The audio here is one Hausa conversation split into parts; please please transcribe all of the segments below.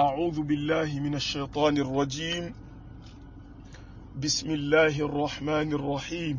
أعوذ بالله من الشيطان الرجيم بسم الله الرحمن الرحيم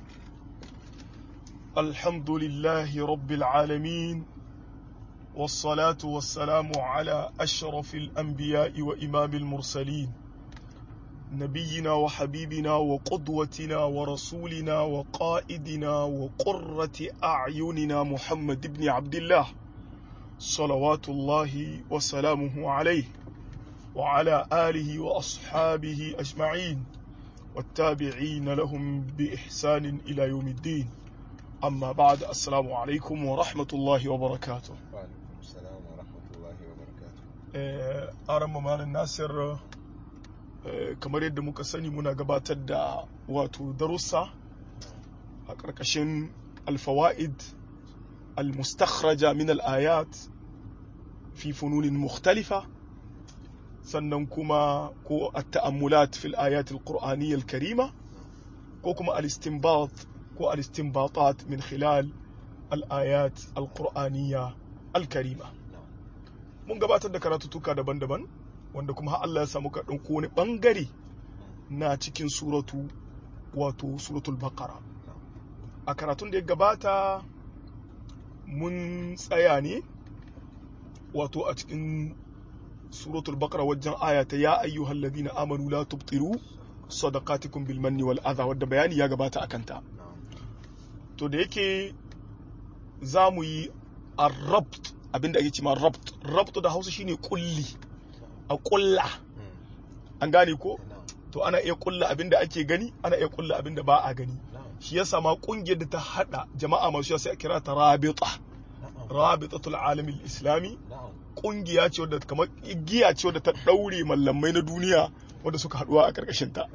الحمد لله رب العالمين والصلاة والسلام على أشرف الأنبياء وإمام المرسلين نبينا وحبيبنا وقدوتنا ورسولنا وقائدنا وقرة أعيننا محمد بن عبد الله صلوات الله وسلامه عليه وعلى آله وأصحابه أجمعين والتابعين لهم بإحسان إلى يوم الدين أما بعد السلام عليكم ورحمة الله وبركاته وعليكم السلام ورحمة الله وبركاته أرم مال الناصر kamar yadda muka sani muna gabatar da wato darussa a ƙarƙashin alfawa'id al-mustakhraja min al-ayat fi fununin mukhtalifa sannan kuma ko at-ta'ammulat fil ayat al-qur'aniyya al-karima ko kuma al-istinbat ko al-istinbatat min khilal al-ayat al-qur'aniyya al-karima mun gabatar da karatutuka daban-daban wanda kuma Allah ya samu ka ɗauko wani ɓangare na cikin suratu wato suratul baqara a karatun da ya gabata mun tsaya ne wato a cikin suratul baqara wajen aya ta ya ayyuhal ladina amanu la tubtiru sadaqatikum bil manni wal adha wadda bayani ya gabata akan ta to da yake za mu yi arrabt abinda ake cewa rabt rabt da Hausa shine kulli a kulla an gane ko to ana iya kulla abin da ake gani ana iya kulla abin da ba a gani shi yasa ma kungiyar da ta hada jama'a masu sai a kira ta rabita rabitatul alamin islami kungiya ce wadda kamar igiya ce wadda ta daure mallamai na duniya wadda suka haduwa a karkashin ta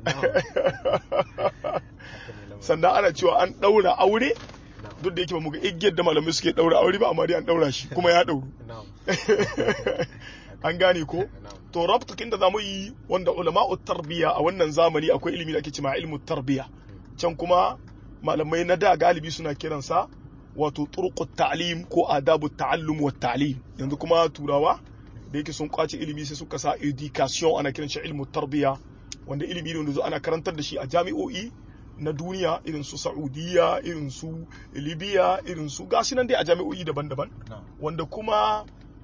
sannan ana cewa an daura aure duk da yake ba mu ga igiyar da malamai suke daura aure ba amma dai an daura shi kuma ya dauru an gane ko to rabtukin da zamu yi wanda ulama'u tarbiya a wannan zamani akwai ilimi da ake cewa ilmu tarbiya can kuma malamai na da galibi suna kiransa wato turqut ta'lim ko adabu ta'allum wa ta'lim yanzu kuma turawa da yake sun kwace ilimi sai suka sa education ana kiran shi ilmu tarbiya wanda ilimi ne wanda ana karantar da shi a jami'o'i na duniya irin su Saudiya irin su Libya irin su gashi nan dai a jami'o'i daban-daban wanda kuma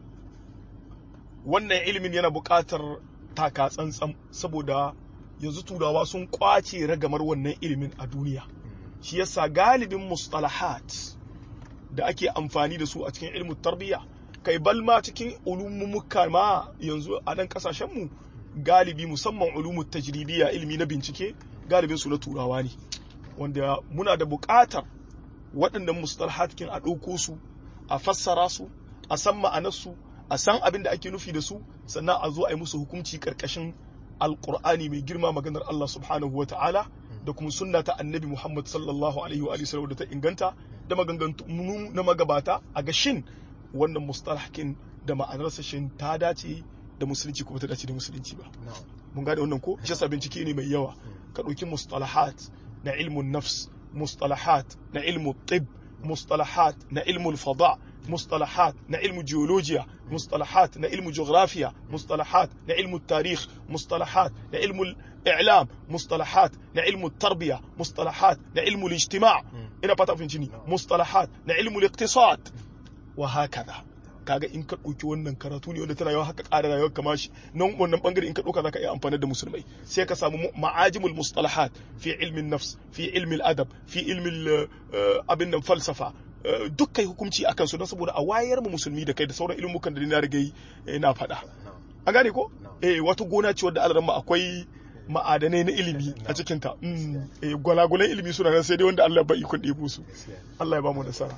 wannan ilimin yana buƙatar taka tsantsan saboda yanzu turawa sun kwace ragamar wannan ilimin a duniya shi yasa galibin mustalahat da ake amfani da su a cikin ilimin tarbiyya kai balma cikin ulumumuka ma yanzu a nan kasashenmu galibi musamman ulumut tajribiya ilimi na bincike galibin su na turawa ne wanda muna da buƙatar waɗannan mustalahat kin a ɗauko su a fassara su a san ma'anarsu a san abin da ake nufi da su sannan a zo a yi musu hukunci karkashin alkur'ani mai girma maganar Allah subhanahu wa ta'ala da kuma sunna ta annabi Muhammad sallallahu alaihi wa sallam da ta inganta da maganganu na magabata a ga shin wannan mustalahin da ma'anarsa shin ta dace da musulunci ko ta dace da musulunci ba mun gane wannan ko shi bincike ne mai yawa ka ɗauki mustalahat na ilmun nafs mustalahat na ilmun tib mustalahat na ilmun fada مصطلحات نعلم جيولوجيا مصطلحات نعلم جغرافيا مصطلحات نعلم التاريخ مصطلحات نعلم الإعلام مصطلحات نعلم التربية مصطلحات نعلم الاجتماع إنا بطا فينجيني مصطلحات نعلم الاقتصاد وهكذا kaga in ka ɗauki wannan karatu ne wanda tana yawa haka ƙara rayuwar kama shi nan wannan bangare in ka ɗauka zaka iya amfani da musulmai sai ka samu ma'ajimul mustalahat fi ilmin nafs fi ilmin adab fi ilmin abin nan falsafa duk kai hukunci akan su don saboda a wayar mu musulmi da kai da sauran ilmukan da na riga na faɗa a gane ko eh wata gona ce wadda alaran akwai ma'adanai na ilimi a cikin ta eh gwalagwalan ilimi suna nan sai dai wanda Allah ba ikon ɗebo su Allah ya ba mu nasara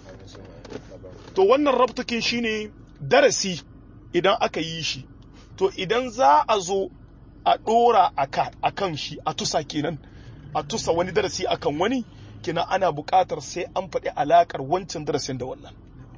to wannan rabtukin shine darasi idan aka yi shi to idan za a zo a ɗora a kan shi a tusa kenan a tusa wani darasi akan wani kina ana buƙatar sai an faɗi alaƙar wancan darasin da wannan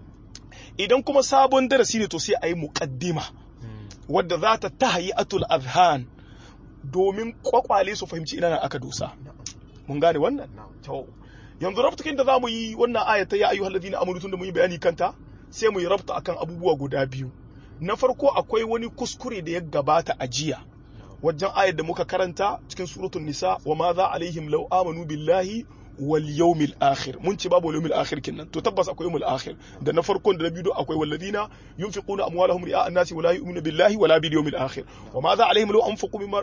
idan kuma sabon darasi ne to sai a yi muƙaddima wadda za ta tahayi atul azhan domin kwakwale su fahimci ina aka dosa mun gane wannan yanzu rabtukin da za mu yi wannan ayata ya ayyuhal ladina amanu tun da mun yi bayani kanta sai mu yi rabta akan abubuwa guda biyu na farko akwai wani kuskure da ya gabata a jiya wajen ayar da muka karanta cikin suratul nisa wa ma za alaihim law amanu billahi wal yawmil akhir mun ce babu yawmil akhir kinnan to tabbas akwai yawmil akhir da na farkon da na biyu akwai walladina yunfiquna amwalahum ri'a an-nasi wa la yu'minuna billahi wala bil yawmil akhir wa ma za alaihim law anfaqu mimma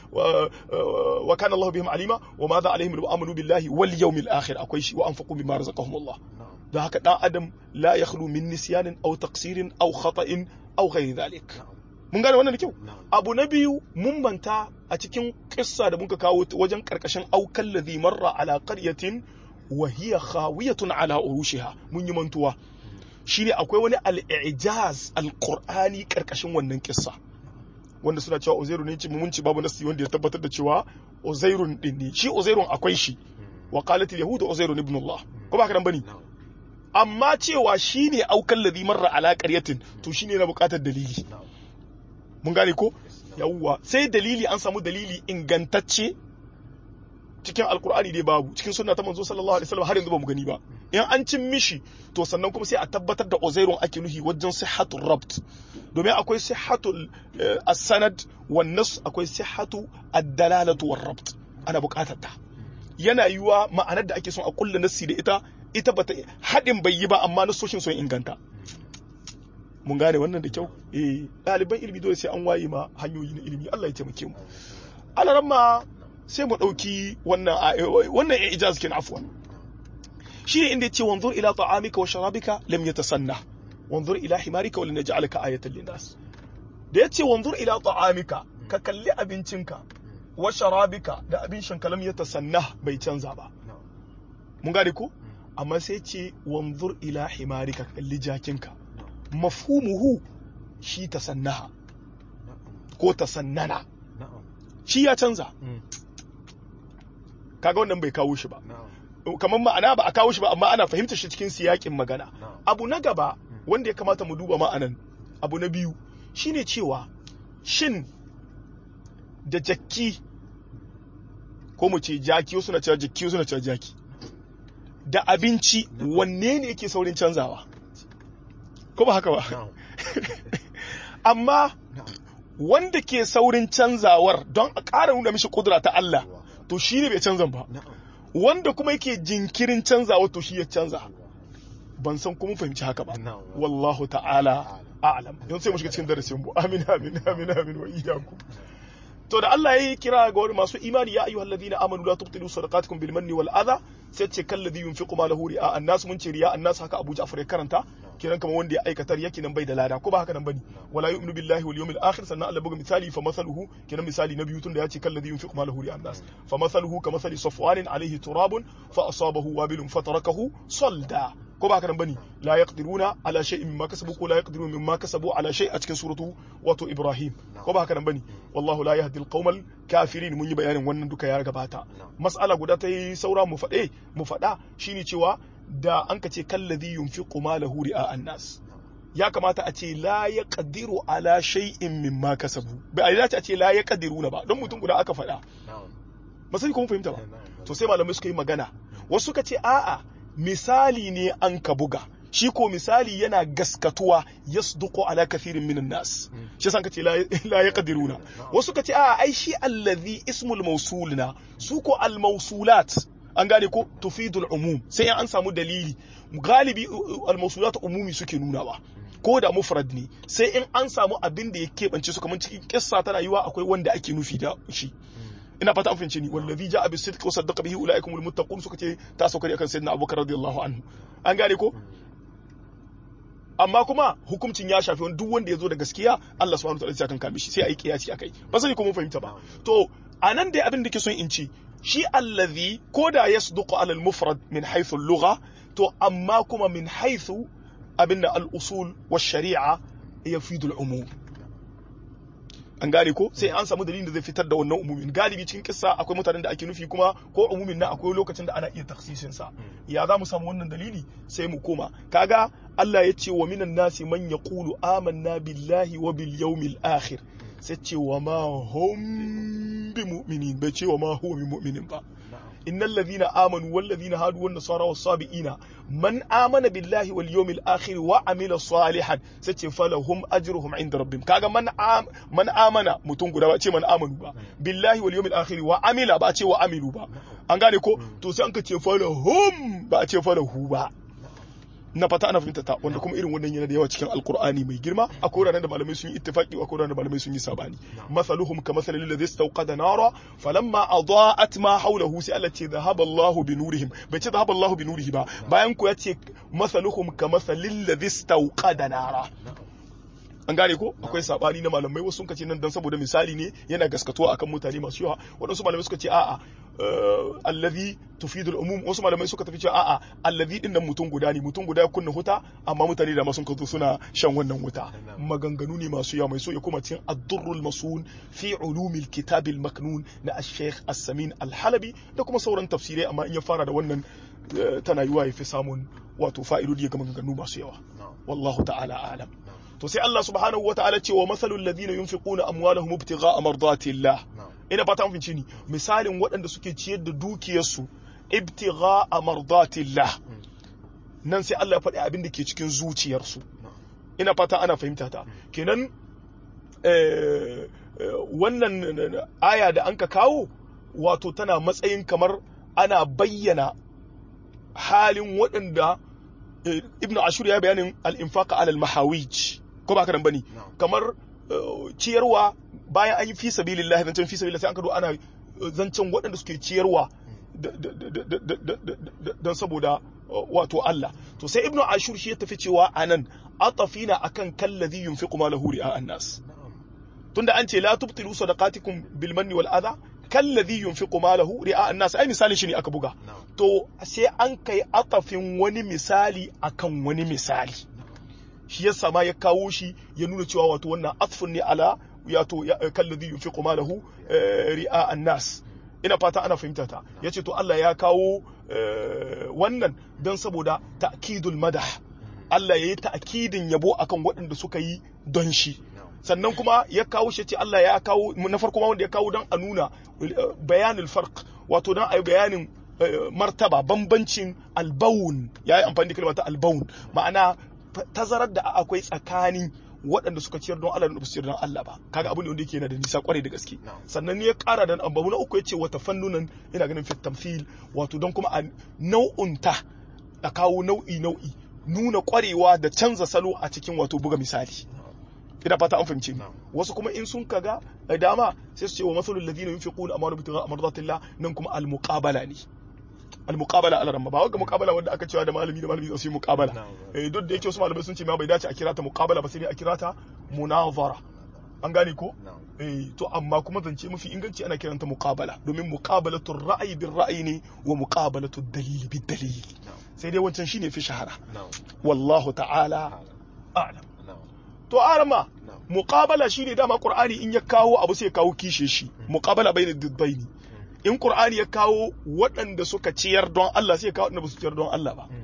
wa kana Allah bihim alima wa ma za alaihim law amanu billahi wal yawmil akhir akwai shi wa anfaqu mimma razaqahum Allah da haka dan adam la yakhlu min nisyanin aw taqsirin aw khata'in aw ghairi dhalik mun gane wannan da kyau abu na biyu mun manta a cikin kissa da muka kawo wajen karkashin aukan ladhi marra ala qaryatin wa hiya khawiyatun ala urushiha mun yi mantuwa shine akwai wani al-i'jaz al-qur'ani karkashin wannan kissa wanda suna cewa uzairu ne mun ci babu nasi wanda ya tabbatar da cewa uzairun din ne shi uzairun akwai shi wa qalat al-yahud uzairun ibn Allah ko ba ka dan bane amma cewa shine aukan ladhi marra ala qaryatin to shine na bukatar dalili mun gane ko yawwa sai dalili an samu dalili ingantacce cikin alkur'ani dai babu cikin sunna ta manzo sallallahu alaihi wasallam har yanzu ba mu gani ba in an cin mishi to sannan kuma sai a tabbatar da uzairun ake nuhi wajen sihhatul rabt domin akwai sihhatul as-sanad wan nas akwai sihhatu ad-dalalatu war rabt ana buƙatar ta yana yiwa ma'anar da ake son a kulla nassi da ita ita bata hadin bai yi ba amma nasoshin sun inganta mun gane wannan da kyau eh ɗaliban ilimi dole sai an waye ma hanyoyi na ilimi Allah ya taimake mu alaran ma sai mu ɗauki wannan wannan ya ijaz kin afwan shi ne inda yace wanzur ila ta'amika wa sharabika lam yatasanna wanzur ila himarika wa linaj'alaka ayatan linnas da yace wanzur ila ta'amika ka kalli abincinka wa sharabika da abin shanka lam yatasanna bai canza ba mun gane ko amma sai ce wanzur ila himarika ka kalli jakinka mafhumuhu shi tasannaha ko tasannana shi ya canza kaga wannan bai kawo shi ba kamar ma'ana ba a kawo shi ba amma ana fahimtar shi cikin siyakin magana abu na gaba wanda ya kamata mu duba ma'anan abu na biyu shine cewa shin da jakki ko mu ce jaki suna cewa jakki suna cewa jaki da abinci wanne ne yake saurin canzawa ko ba haka ba amma wanda ke saurin canzawar don a ƙara nuna mishi kudura ta Allah to shi ne bai canzan ba wanda kuma yake jinkirin canzawa to shi ya canza ban san kuma fahimci haka ba wallahu ta'ala a'lam yanzu sai mu shiga cikin darasin mu amin amin amin amin wa iyyakum to da Allah yayi kira ga wani masu imani ya ayyuhal ladina amanu la tubtilu sadaqatukum bil manni wal adha sai ce kalladhi yunfiqu malahu ri'a annas mun ce ri'a annas haka Abu Ja'far ya karanta kenan kamar wanda ya aikatar yake nan bai da lada ko ba haka nan bane wala yu'minu billahi wal yawmil akhir sannan Allah buga misali fa masaluhu kenan misali na biyu tun da ya ce kalladhi yunfiqu malahu ri'a annas fa masaluhu ka masali safwanin alayhi turabun fa asabahu wabilun fatarakahu salda ko ba haka nan bane la yaqdiruna ala shay'in mimma kasabu ko la yaqdiruna mimma kasabu ala shay a cikin suratu wato Ibrahim ko ba haka nan bane wallahu la yahdi al kafirin mun yi bayanin wannan duka ya gabata mas'ala guda ta yi saura mu faɗe mu faɗa shine cewa da an ka ce kallazi yunfiqu malahu ri'a annas ya kamata a ce la yaqdiru ala shay'in mimma kasabu bai a ce la yaqdiruna ba don mutum guda aka faɗa ba sai kuma fahimta ba to sai malamai suka yi magana wasu suka ce a'a misali ne an ka buga shi ko misali yana gaskatuwa yasduqu ala kathirin minan nas shi san kace la yaqdiruna wasu kace a ai shi allazi ismul mawsulna su ko al mawsulat an gane ko tufidul umum sai an samu dalili galibi al mawsulat umumi suke nunawa ko da mufrad ne sai in an samu abin da ya keɓance su kamar cikin kissa tana yiwa akwai wanda ake nufi da shi ina fata an fahimce ni wallazi ja'a bis sidqi wa saddaqa bihi ulaikumul muttaqun suka ce ta saukari akan sayyidina abubakar radiyallahu anhu an gane ko amma kuma hukuncin ya shafi wani duk wanda ya zo da gaskiya Allah subhanahu wa ta'ala kan kame shi sai a yi kiyasi akai ba sai kuma fahimta ba to anan dai abin da ke son in ci shi allazi ko da yasduqu ala al-mufrad min haythu al-lugha to amma kuma min haythu abinda al-usul wa shari'a yafidu al-umum an gane ko sai an samu dalilin da zai fitar da wannan umumin galibi cikin kissa akwai mutanen da ake nufi kuma ko umumin na akwai lokacin da ana iya taksisin sa ya za mu samu wannan dalili sai mu koma kaga Allah ya ce wa minan nasi man yaqulu amanna billahi wa bil yawmil akhir sai ce wa ma hum bi mu'minin bai ce wa ma huwa bi mu'minin ba innal ladhina amanu wal ladhina hadu wan nasara was sabiina man amana billahi wal yawmil akhir wa amila salihan sai ce falahum ajruhum inda rabbihim kaga man am, man amana mutum guda ba ce man amanu ba billahi wal yawmil akhir wa amila ba ce wa amilu ba an gane ko to sai an ka ce falahum ba a ce falahu ba na fata ana fahimta ta wanda kuma irin wannan yana da yawa cikin alkur'ani mai girma a wuraren da malamai sun yi ittifaqi a wuraren da malamai sun yi sabani masaluhum ka masalil ladhi istawqada nara falamma adaa'at ma hawlahu sai Allah ce dhahaba Allahu bi nurihim bai ce dhahaba Allahu bi nurihi ba bayan ku yace masaluhum ka masalil ladhi istawqada nara an gane ko akwai sabani na malamai wasu sun ce nan dan saboda misali ne yana gaskatuwa akan mutane masu yawa waɗansu malamai suka ce a'a allazi tufidul umum wasu malamai suka tafi cewa a'a allazi din nan mutum guda ne mutum guda ya kunna huta amma mutane da ma sun kazo suna shan wannan wuta maganganu ne masu yawa mai so ya kuma cikin ad-durrul masun fi ulumil kitabil maknun na ash-shaykh as-samin al-halabi da kuma sauran tafsirai amma in ya fara da wannan tana yiwa ya fi samun wato fa'idodi ga maganganu masu yawa wallahu ta'ala a'lam to sai Allah subhanahu wa ta'ala ce wa masalul ladina yunfiquna amwalahum ibtigha'a mardatillah ina fata mun ni misalin waɗanda suke ciyar da dukiyarsu ibtigha'a mardatillah nan sai Allah ya faɗi abin da ke cikin zuciyarsu ina fata ana fahimta ta kenan wannan aya da anka kawo wato tana matsayin kamar ana bayyana halin waɗanda ibnu ashur ya bayanin al-infaqa ala al-mahawij ko ba ka nan bane kamar ciyarwa bayan an yi fi sabilillah zancen fi sabilillah sai an kado ana zancen waɗanda suke ciyarwa don saboda wato Allah to sai ibnu ashur shi ya tafi cewa anan atafina akan kallazi yunfiqu malahu ri'a an-nas tunda an ce la tubtilu sadaqatikum bil manni wal adha kallazi yunfiqu malahu ri'a an-nas ai misalin shi ne aka buga to sai an kai atafin wani misali akan wani misali shi yasa ma ya kawo shi ya nuna cewa wato wannan atfun ne ala wato kallazi yunfiqu malahu ri'a an-nas ina fata ana fahimta ta yace to Allah ya kawo wannan don saboda ta'kidul madah Allah yayi ta'kidin yabo akan waɗanda suka yi don shi sannan kuma ya kawo shi ce Allah ya kawo na farko ma wanda ya kawo don a nuna bayanul farq wato don a yi bayanin martaba bambancin albawun ya yi amfani da kalmar ta albawun ma'ana tazarar da akwai tsakanin waɗanda suka ciyar don Allah da ba su ciyar don Allah ba kaga abin da wanda yake yana da nisa kwarai da gaske sannan ne ya ƙara da abu na uku yace wata fannunan ina ganin fit tamthil wato don kuma a nau'unta a kawo nau'i nau'i nuna kwarewa da canza salo a cikin wato buga misali ina fata an fahimce wasu kuma in sun kaga dama sai su ce wa masalul ladina yunfiquna amwalahum ibtigha'a mardatillah nan kuma al muqabala ne al-muqabala ala ramma ba wanda muqabala wanda aka cewa da malami da malami su yi muqabala eh duk da yake wasu malamai sun ce ma bai dace a kira ta muqabala ba sai dai a kira ta munazara an gane ko eh to amma kuma zance mafi inganci ana kiranta muqabala domin muqabalatu ra'ayi bil ra'ayi ne wa muqabalatu dalil bil dalil sai dai wancan shine fi shahara wallahu ta'ala a'lam to arama muqabala shine dama qur'ani in ya kawo abu sai ya kawo kishe shi muqabala bainad diddaini in Qur'ani ya kawo waɗanda suka ciyar don Allah sai ya kawo waɗanda ba su ciyar don Allah ba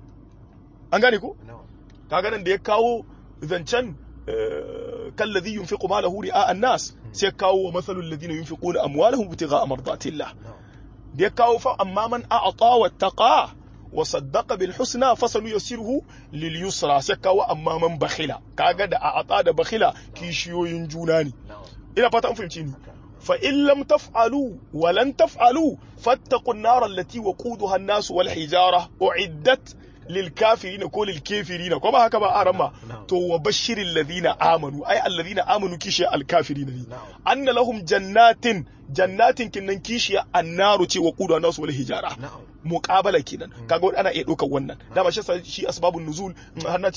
an gane ko kaga nan da ya kawo zancen kallazi yunfiqu malahu ri'a an-nas sai ya kawo wa masalul ladina yunfiquna amwalahum ibtigha'a mardatillah da ya kawo fa amma man a'ta wattaqa wa saddaqa bil husna fasanu yasiruhu lil yusra sai kawo amma man bakhila kaga da a'ta da bakhila kishiyoyin juna ne ina fata an fahimci ni فإن لم تفعلوا ولن تفعلوا فاتقوا النار التي وقودها الناس والحجارة أعدت للكافرين كل الكافرين كما هكذا أرمى تو وبشر الذين آمنوا أي الذين آمنوا كيشي الكافرين أن لهم جنات جنات كنن كيشي النار تي وقودها الناس والحجارة مقابلة كنن كاقول أنا إيه دوكا ونن دام شي أسباب النزول هنا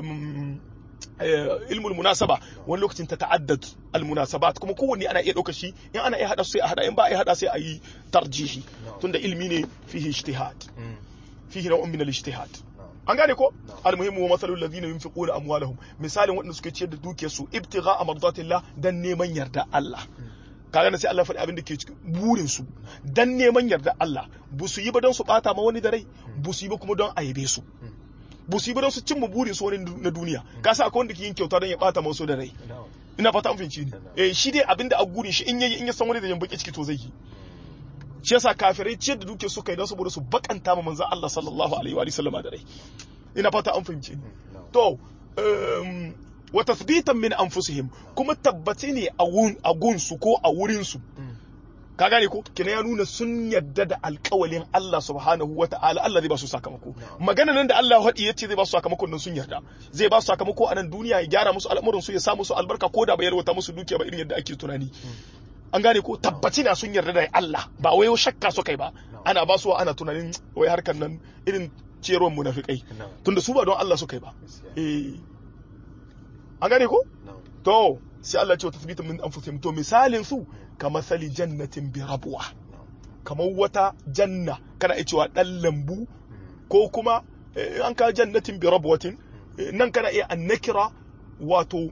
ilmul munasaba wani lokacin ta ta'addad al munasabat kuma kowanne ana iya ɗauka shi in ana iya hada sai a hada in ba a iya hada sai a yi tarjihi tunda ilmi ne fihi ijtihad fihi naw'un min al ijtihad an gane ko al muhimmu wa masalul ladina yunfiquna amwalahum misalin waɗanda suke ciyar da dukiyar su ibtigha mardatillah dan neman yarda Allah kaga na sai Allah faɗi abin da ke cikin burin su dan neman yarda Allah bu su yi ba don su bata ma wani da rai bu su yi ba kuma don aibe su ba su yi ba su cimma burin su wani na duniya ka sa akwai wanda ke yin kyauta don ya bata masu da rai ina fata an fahimci ni eh shi dai abinda a gurin shi in yayi in ya san wani da jan baki ciki to zai yi shi yasa kafirai ciyar da duke suka yi don saboda su bakanta ma manzon Allah sallallahu alaihi wa sallama da rai ina fata an fahimce ni to um, wa tathbitan min anfusihim kuma tabbace ne a wun a gunsu ko a wurin su ka gane ko kina ya nuna sun yadda da alƙawalin Allah subhanahu wa ta'ala Allah zai ba su sakamako magana nan da Allah haɗi yace zai ba su sakamakon nan sun yarda zai ba su sakamako a nan duniya ya gyara musu al'amuran su ya sa musu albarka ko da bai yarwata musu dukiya ba irin yadda ake tunani an gane ko tabbaci na sun yarda da Allah ba wai shakka su kai ba ana ba su ana tunanin wai harkan nan irin ciyarwar munafikai tunda su ba don Allah su kai ba eh an gane ko to sai Allah ce wa tasbitin min anfusihim to misalin su kamar sali jannatin bi rabwa kamar wata janna kana iya cewa dan lambu ko kuma an ka jannatin bi rabwatin nan kana iya annakira wato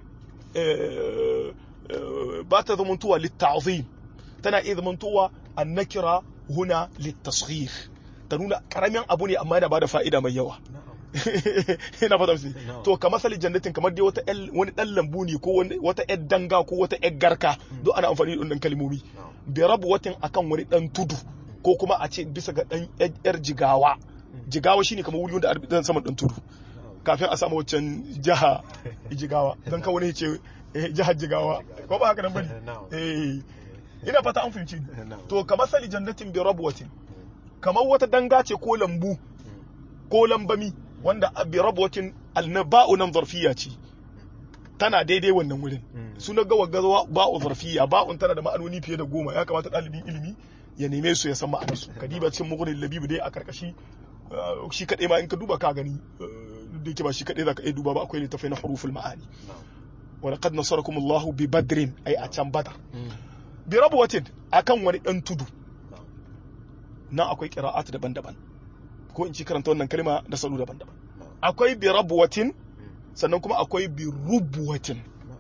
ba ta zamantowa litta'zim tana iya zamantowa annakira huna littasghir ta nuna karamin abu ne amma yana bada fa'ida mai yawa ina fata musu to kamar sali jannatin kamar dai wata wani dan lambu ne ko wata yar danga ko wata yar garka duk ana amfani da wannan kalmomi bi rabwatin akan wani dan tudu ko kuma a ce bisa ga dan yar jigawa jigawa shine kamar wuri wanda dan saman dan tudu kafin a samu waccan jiha jigawa dan kan wani ce jihar jigawa ko ba haka nan bane eh ina fata an fahimci to kamar sali jannatin bi rabwatin kamar wata danga ce ko lambu ko lambami wanda bi rabwatin alnaba'u nan zarfiya ce tana daidai wannan wurin suna ga wagawa ba'u zarfiya ba'un tana da ma'anoni fiye da goma ya kamata ɗalibin ilimi ya neme su ya san ma'anar su kadiba cikin mugunin labibu dai a karkashi shi kaɗai ma in ka duba ka gani da yake ba shi kaɗai za ka iya duba ba akwai littafai na huruful ma'ani wa laqad nasarakum Allahu bi badrin ai a can badar bi rabwatin akan wani dan tudu nan akwai qira'at daban-daban ko in ci karanta wannan kalma da salo daban-daban akwai bi rabwatin sannan kuma akwai bi rubwatin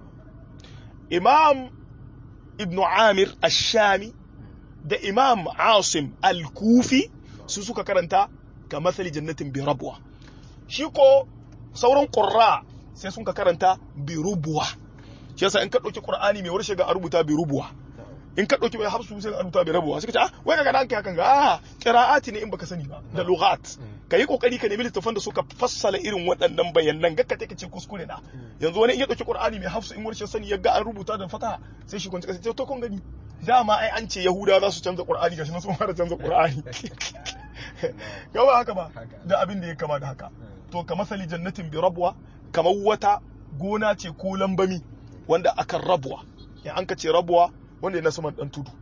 imam ibnu amir ash-shami da imam asim al-kufi su suka karanta ka masali jannatin bi rabwa shi ko sauran qurra sai sun ka karanta bi rubwa shi yasa in ka dauki qur'ani mai warshe ga a rubuta bi rubwa in ka ɗauki mai hafsu sai ka rubuta bai rabuwa sai ka ce ah wai kaga dan hakan ga ah qira'ati ne in baka sani ba da lughat ka yi kokari ka nemi littafan da suka fassala irin waɗannan bayanan ga ka take ce kuskure na yanzu wani in ya ɗauki qur'ani mai hafsu in warshe sani ya ga an rubuta da fata sai shi kwanci sai to kun gani dama ai an ce yahuda za su canza qur'ani gashi na sun fara canza qur'ani ga ba haka ba da abin da ya kama da haka to ka masali jannatin bi rabwa kamar wata gona ce ko lambami wanda akan rabwa in an ka ce rabwa wanda yana saman dan tudu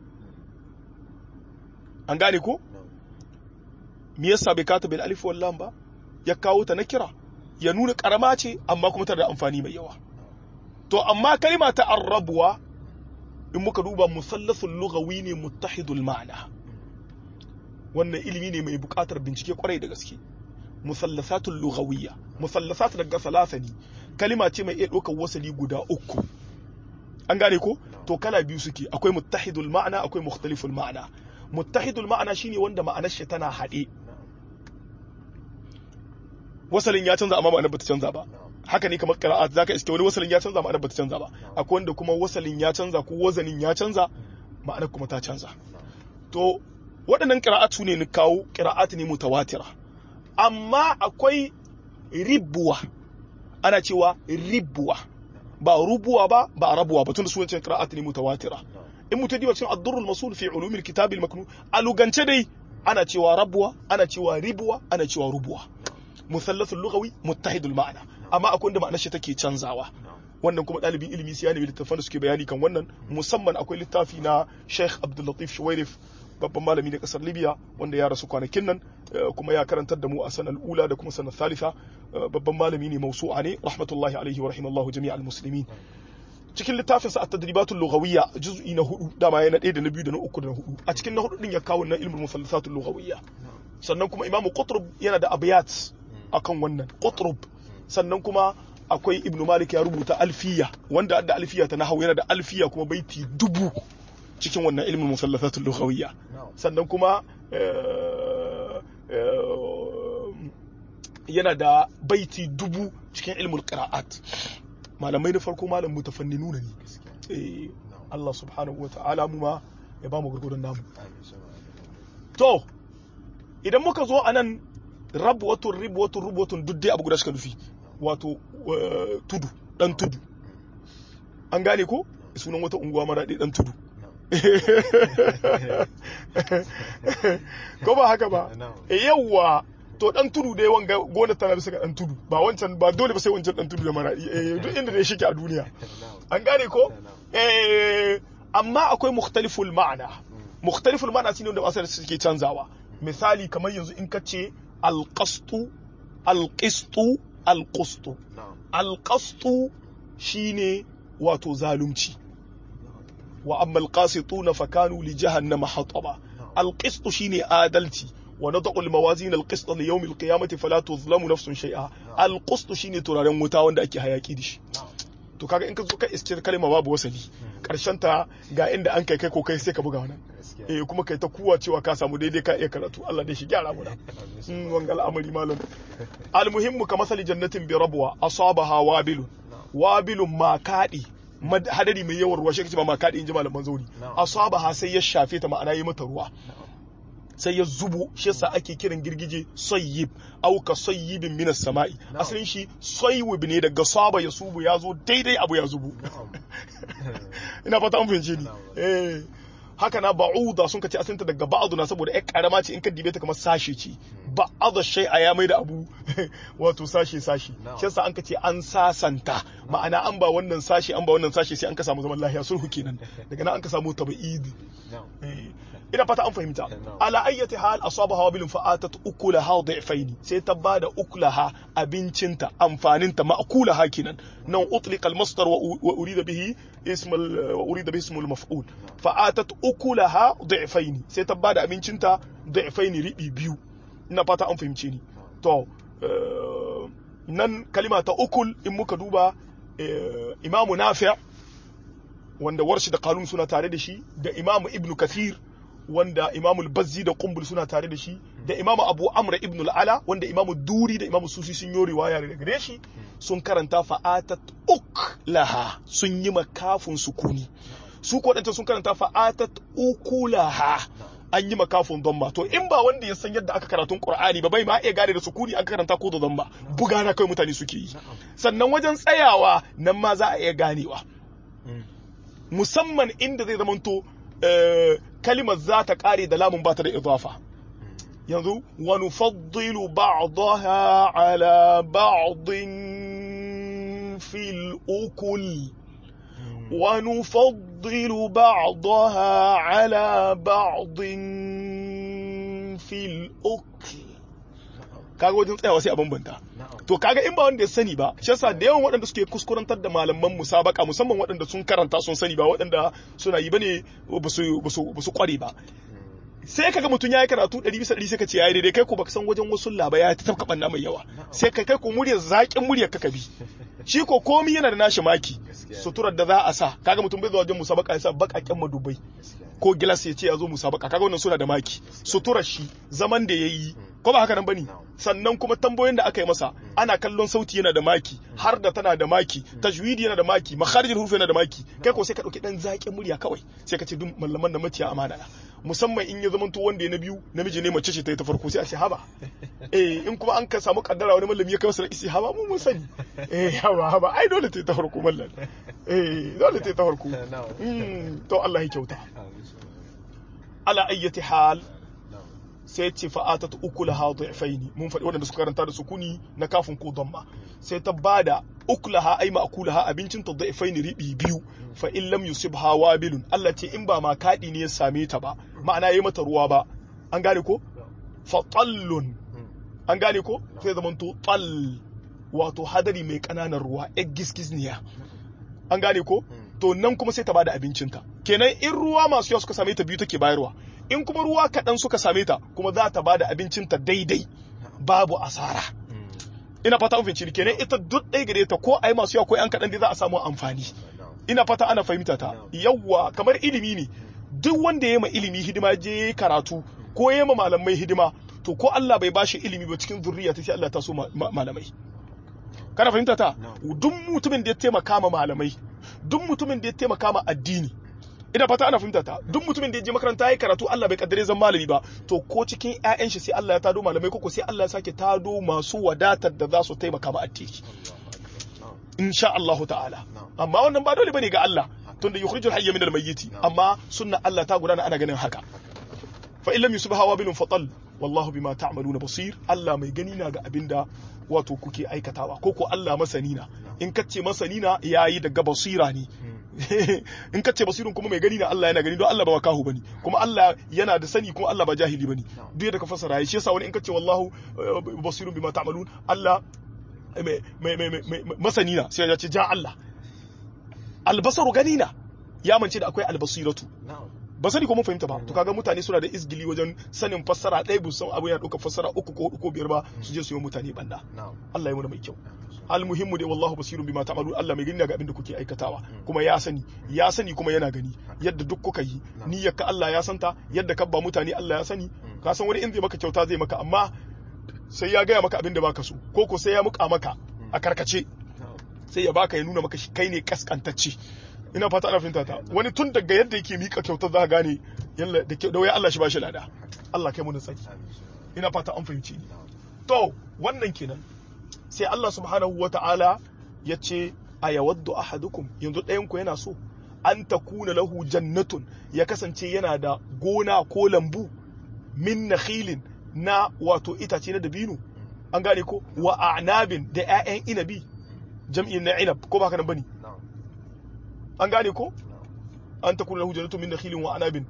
an gane ko me yasa bai kata bil alif wal lam ba ya kawo ta na kira ya nuna karama ce amma kuma tana da amfani mai yawa to amma kalma ta arrabuwa in muka duba musallasul lughawi ne muttahidul ma'ana wannan ilimi ne mai buƙatar bincike kwarai da gaske musallasatul lughawiyya musallasat daga salasa ne kalima ce mai iya ɗaukar wasali guda uku an gane ko to kala biyu suke akwai muttahidul ma'ana akwai mukhtaliful ma'ana muttahidul ma'ana shine wanda ma'anar shi tana haɗe wasalin ya canza amma ma'anar bata canza ba haka ne kamar qira'at zaka iske wani wasalin ya canza ma'anar bata canza ba akwai wanda kuma wasalin ya canza ko wazanin ya canza ma'anar kuma ta canza to waɗannan qira'atu ne ni kawo qira'at ne mutawatira amma akwai ribuwa ana cewa ribuwa ba rubuwa ba ba rabuwa ba tunda sunan qira'at ne mutawatira in mutum diba cikin ad-durrul masul fi ulumil kitab al-maknun alugance dai ana cewa rabuwa ana cewa ribuwa ana cewa rubuwa musallasul lughawi muttahidul ma'ana amma akwai wanda ma'anar shi take canzawa wannan kuma ɗalibin ilimi sai ya nemi littafan da suke bayani kan wannan musamman akwai littafi na Sheikh Abdul Latif Shuwairif babban malami na kasar Libya wanda ya rasu kwanakin nan kuma ya karantar da mu a sanar ula da kuma sanar thalitha babban malami ne mausu'a ne rahmatullahi alaihi wa rahimallahu jami'al muslimin cikin littafin sa at-tadribatul lughawiyya juz'i na hudu dama yana ɗaya da na biyu da na uku da na hudu a cikin na hudu din ya kawo na ilmul musallasatul lughawiyya sannan kuma imamu qutrub yana da abiyat akan wannan qutrub sannan kuma akwai ibn malik ya rubuta alfiya wanda da alfiya ta nahawu yana da alfiya kuma baiti dubu cikin wannan ilmin musallafatul lughawiyya sannan kuma yana da baiti dubu cikin ilmul qira'at malamai na farko malam mutafanninu ne eh Allah subhanahu wa ta'ala mu ma ya ba mu gurgurun namu to idan muka zo a nan rabwatun ribwatun rubwatun duk dai abu guda suka nufi wato eh, tudu dan tudu an gane ko sunan wata unguwa mara dan tudu ko ba haka ba Na'am. e yawwa to dan tudu dai wanga gona tana bisa ga dan tudu ba wancan ba dole ba sai wancan dan tudu da mara eh, duk inda dai shike a duniya an gane ko eh amma akwai mukhtaliful ma'ana mukhtaliful ma'ana shine wanda masar suke canzawa misali kamar yanzu in ka ce alqastu alqistu alqustu alqastu shine wato zalunci wa amma alqasituna fakanu li jahannama hataba alqistu shine adalci wa nad'u almawazin alqist li yawm alqiyamati fala tuzlamu nafsun shay'a alqustu shine turaren wuta wanda ake hayaki da shi to kaga in ka zo ka iskir kalma babu wasali karshen ta ga inda an kai kai ko kai sai ka buga wannan eh kuma kai ta kuwa cewa ka samu daidai ka iya karatu Allah dai shi gyara mu da mm wangal amari malam almuhimmu ka masali jannatin bi rabwa asabaha wabilun wabilun ma kadi mad- hadari mai yawan ruwa shi kace ba ma kadi inji malaman zauri Na'am. asabaha sai ya shafe ta ma'ana yi mata ruwa sai ya zubo shi yasa ake kiran girgije sayyib au ka sayyibin minas sama'i Na'am. asalin shi sayyib ne daga saba ya subu ya zo daidai abu ya zubo ina fata an fahimce ni Na'am. eh haka na ba'uda sun kace asalinta daga ba'adu na saboda ƴar karama ce in ka dibe ta kamar sashe ce ba'adu shay'a ya mai da abu wato sashe sashe Na'am. shi yasa an kace an sasanta ma'ana an ba wannan sashe an ba wannan sashe sai an ka samu zaman lafiya sulhu kenan daga nan an ka samu tabi'id Eh, ina fata an fahimta Na'am. ala ayyati hal asabaha wabilun fa'atat ukulaha dhi'faini sai ta bada ukulaha abincinta amfaninta ma'kulaha kenan nan utliqa al-masdar wa wa urida bihi ism al- wa urida bihi ism al-maf'ul fa'atat ukulaha dhi'faini sai ta bada abincinta dhi'faini ribi biyu ina fata an fahimce ni to eh, nan kalima ta ukul in muka duba eh, imamu nafi' wanda warshi da kanun suna tare da shi da imamu ibn kathir wanda imamu bazzi da kumbul suna tare da shi da imamu abu amra ibn al'ala wanda imamu duri da imamu susi sun yi riwaya daga gare shi sun karanta fa'atat uk laha sun yi makafin sukuni su ko wadanta sun karanta fa'atat uku laha an yi makafin domma to in ba wanda ya san yadda aka karatun qur'ani ba bai ma iya gane da sukuni aka karanta ko da domma buga na kai mutane suke yi sannan wajen tsayawa nan ma za a iya ganewa musamman inda zai zamanto eh, kalimar za ta kare da lamun ba ta da idafa yanzu wa nufaddilu ba'daha ala ba'din fil ukul wa nufaddilu ba'daha ala ba'din fil ukul kaga wajen tsayawa sai a bambanta to kaga in ba wanda ya sani ba shi yasa da yawan waɗanda suke kuskurantar da malaman musabaka musamman waɗanda sun karanta sun sani ba waɗanda suna yi bane ba su ba su ba su kware ba sai kaga mutum ya yi karatu ɗari bisa ɗari sai ka ce ya yi daidai kai ko baka san wajen wasu laba ya ta tafka ɓanna mai yawa sai ka kai ko muryar zaƙin muryar ka bi shi ko komi yana da nashi maki Gaskiya ne. suturar da za a sa kaga mutum bai zuwa wajen musabaka ya sa baƙaƙen madubai ko gilas ya ce ya zo musabaka kaga wannan suna da maki suturar shi zaman da ya yi ko ba haka nan bane Na'am. sannan kuma tambayoyin da aka yi masa ana kallon sauti yana da maki har da tana da maki tajwidi yana da maki makharijul huruf yana da maki kai ko sai ka dauki dan zaƙin murya kawai sai ka ce duk mallaman da maciya amana na musamman in ya zamanto wanda ya na biyu namiji ne mace ce ta yi ta farko sai a ce haba eh in kuma an ka samu kaddara wani mallami ya kai masa isi haba mu mun sani eh haba haba ai dole ta yi ta farko mallan eh dole ta yi ta farko Mm, to Allah ya kyauta ala ayyati hal sai ce fa'atat ukulaha dhi'faini mun faɗi waɗanda suka karanta da sukuni na kafin ko damma sai ta bada ukulaha ay ma'kulaha abincin ta dhi'faini ribi biyu fa in lam yusibha wabilun Allah ce in ba ma kadi ne ya same ta ba ma'ana yayi mata ruwa ba an gane ko fa tallun an gane ko sai zaman to tall wato hadari mai kananan ruwa egg giskizniya an gane ko to nan kuma sai ta bada abincinta kenan in ruwa masu yawa suka same ta biyu take bayarwa in kuma ruwa kaɗan suka same ta kuma za ta bada abincinta daidai babu asara ina fata an fahimci kenan ita duk ɗaya gare ta ko ai masu yawa ko yan kaɗan dai za a samu amfani ina fata ana fahimta ta yawwa kamar ilimi ne duk wanda ya ma ilimi hidima je karatu ko ya ma malamai hidima to ko Allah bai bashi ilimi ba cikin zurriya ta sai Allah ta so ma- ma- malamai kana fahimta ta duk mutumin da ya taimaka ma malamai duk mutumin da ya taimaka ma addini ina fata ana fahimta ta duk mutumin da ya je makaranta ya karatu Allah bai kaddare zan malami ba to ko cikin ƴaƴan shi sai Allah ya tado malamai ko sai Allah ya sake tado masu wadatar da za su taimaka ma addini insha Allah ta'ala amma wannan ba dole bane ga Allah tunda yukhrijul hayya min al-mayyit amma sunna Allah ta gudana ana ganin haka fa illam yusbaha wabilun fatal wallahu bima ta'maluna basir Allah mai gani na ga abinda wato kuke aikatawa ko ko Allah masani na in kace masani na yayi daga basira ne in kace basirun kuma mai gani na Allah yana gani don Allah ba wakahu bane kuma Allah yana da sani kuma Allah ba jahili bane duk da ka fasara shi yasa wani in kace wallahu basirun bima ta'malun Allah masani na sai ya ce ja Allah albasaru gani na ya mance da akwai albasiratu ba sani ko mun fahimta ba to kaga mutane suna da izgili wajen sanin fassara ɗaya bu san abu yana ɗaukar fassara uku ko hudu ko biyar ba su je su yi mutane banda Allah ya muna mai kyau almuhimmu dai wallahu basirun bima ta'malu Allah mai gani ga abin da kuke aikatawa kuma ya sani ya sani kuma yana gani yadda duk kuka yi niyyar ka Allah ya santa yadda ka ba mutane Allah ya sani ka san wani in zai maka kyauta zai maka amma sai ya gaya maka abin da baka so ko ko sai ya muka maka a karkace sai ya baka ya nuna maka shi kai ne kaskantacce ina fata ana fahimta ta wani tun daga yadda yake mika kyautar za ka gane yalla da da waya Allah shi ba shi lada Allah kai mun tsaki ina fata an fahimci ni to wannan kenan sai Allah subhanahu wata'ala ya ce a yawaddu ahadukum yanzu ɗayan ku yana so an takuna lahu jannatun ya kasance yana da gona ko lambu min nakhilin na wato itace na dabino an gane ko wa a'nabin da 'ya'yan inabi jam'in na inab ko ba haka nan bane an gane ko an takuna lahu jannatun min nakhilin wa a'nabin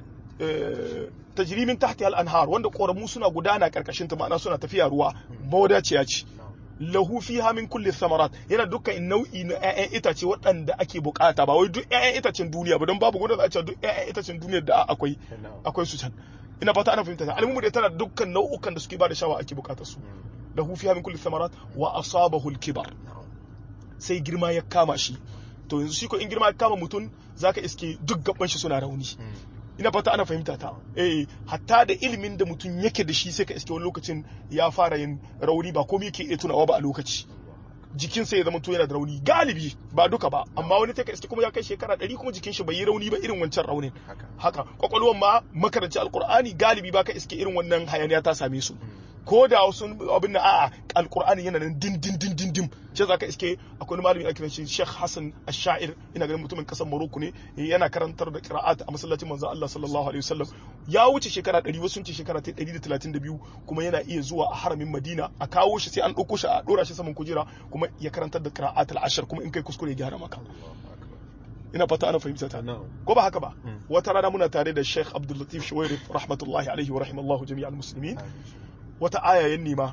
tajri min tahtiha al-anhar wanda koramu suna gudana karkashin ta ma'ana suna tafiya ruwa mawadaciya ce lahu fiha min kulli thamarat yana dukkan nau'i na ƴaƴan itace waɗanda ake bukata ba wai duk ƴaƴan itacen duniya ba don babu gudu za a ce duk ƴaƴan itacen duniya da akwai akwai su can ina fata ana fahimta almumu da tana dukkan nau'ukan da suke ba da shawa ake bukatar su lahu fiha min kulli thamarat wa asabahu al-kibar sai girma ya kama shi to yanzu shi ko in girma ya kama mutum zaka iske duk gaban shi suna rauni ina fata ana fahimta ta eh hatta da ilimin da mutum yake da shi sai ka iske wani lokacin ya fara yin rauni ba komai yake iya tunawa ba a lokaci jikinsa ya zama to yana da rauni galibi ba duka ba amma wani take iske kuma ya kai shekara ɗari kuma jikin shi bai yi rauni ba irin wancan raunin haka kwakwalwan ma makaranci alkur'ani galibi ba ka iske irin wannan hayaniya ta same su ko da wasu abin da a'a alkur'ani yana nan din din din din din ce zaka iske akwai malami ake shi Sheikh Hassan Ash-Sha'ir ina ganin mutumin kasar Morocco ne yana karantar da qira'at a masallacin manzon Allah sallallahu alaihi wasallam ya wuce shekara 100 wasu sun ce shekara 132 kuma yana iya zuwa a haramin Madina a kawo shi sai an dauko shi a dora shi saman kujera kuma ya karantar da qira'at al-ashr kuma in kai kuskure ya gyara maka ina fata ana fahimta ta ko ba haka ba wata rana muna tare da Sheikh Abdul Latif Shuwairi rahmatullahi alaihi wa rahimallahu jami'al muslimin wata aya ya nema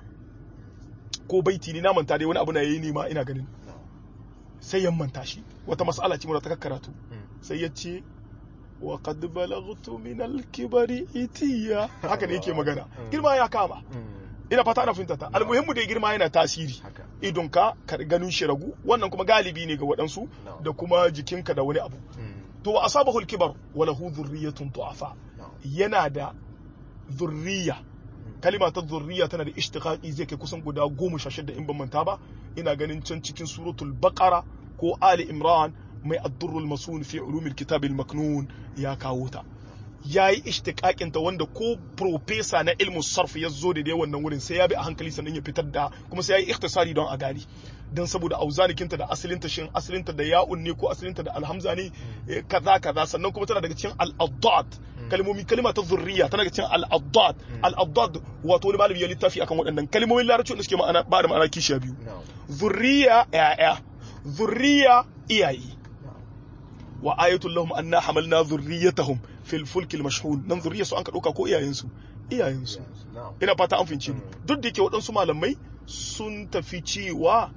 ko baiti ne na manta dai wani abu na yayi nema ina ganin sai ya manta shi wata mas'ala ce ta karatu sai ya ce wa qad balaghtu min al-kibari itiya haka ne yake magana girma ya kama ina fata ana fahimta ta almuhimmu da girma yana tasiri idon ka ka ganin shi ragu wannan kuma galibi ne ga waɗansu da kuma jikinka da wani abu to wa asabahu al-kibar wa lahu dhurriyyatun du'afa yana da zurriya kalima ta zurriya tana da ishtiqaqi zai kai kusan guda goma sha shida in ban manta ba ina ganin can cikin suratul baqara ko ali imran mai addurrul masun fi ulumil kitab al maknun ya kawo ta yayi ishtiqaqin ta wanda ko professor na ilmu sarf ya zo da dai wannan wurin sai ya bi a hankali sannan ya fitar da kuma sai yayi ikhtisari don a gani dan saboda auzanikinta da asalinta shin asalinta da ya'un ne ko asalinta da alhamza ne kaza kaza sannan kuma tana daga cikin al-addad kalmomi kalma ta zurriya tana daga cikin al-addad al-addad wato wani malami ya littafi akan waɗannan kalmomin larabci da suke ma'ana ba da ma'ana kishiya biyu zurriya ya'ya zurriya iyaye wa ayatul lahum anna hamalna zurriyatahum fil fulki al-mashhun nan zurriya su an ka dauka ko iyayen su iyayen su ina fata an fince ni duk da yake waɗansu malamai sun tafi cewa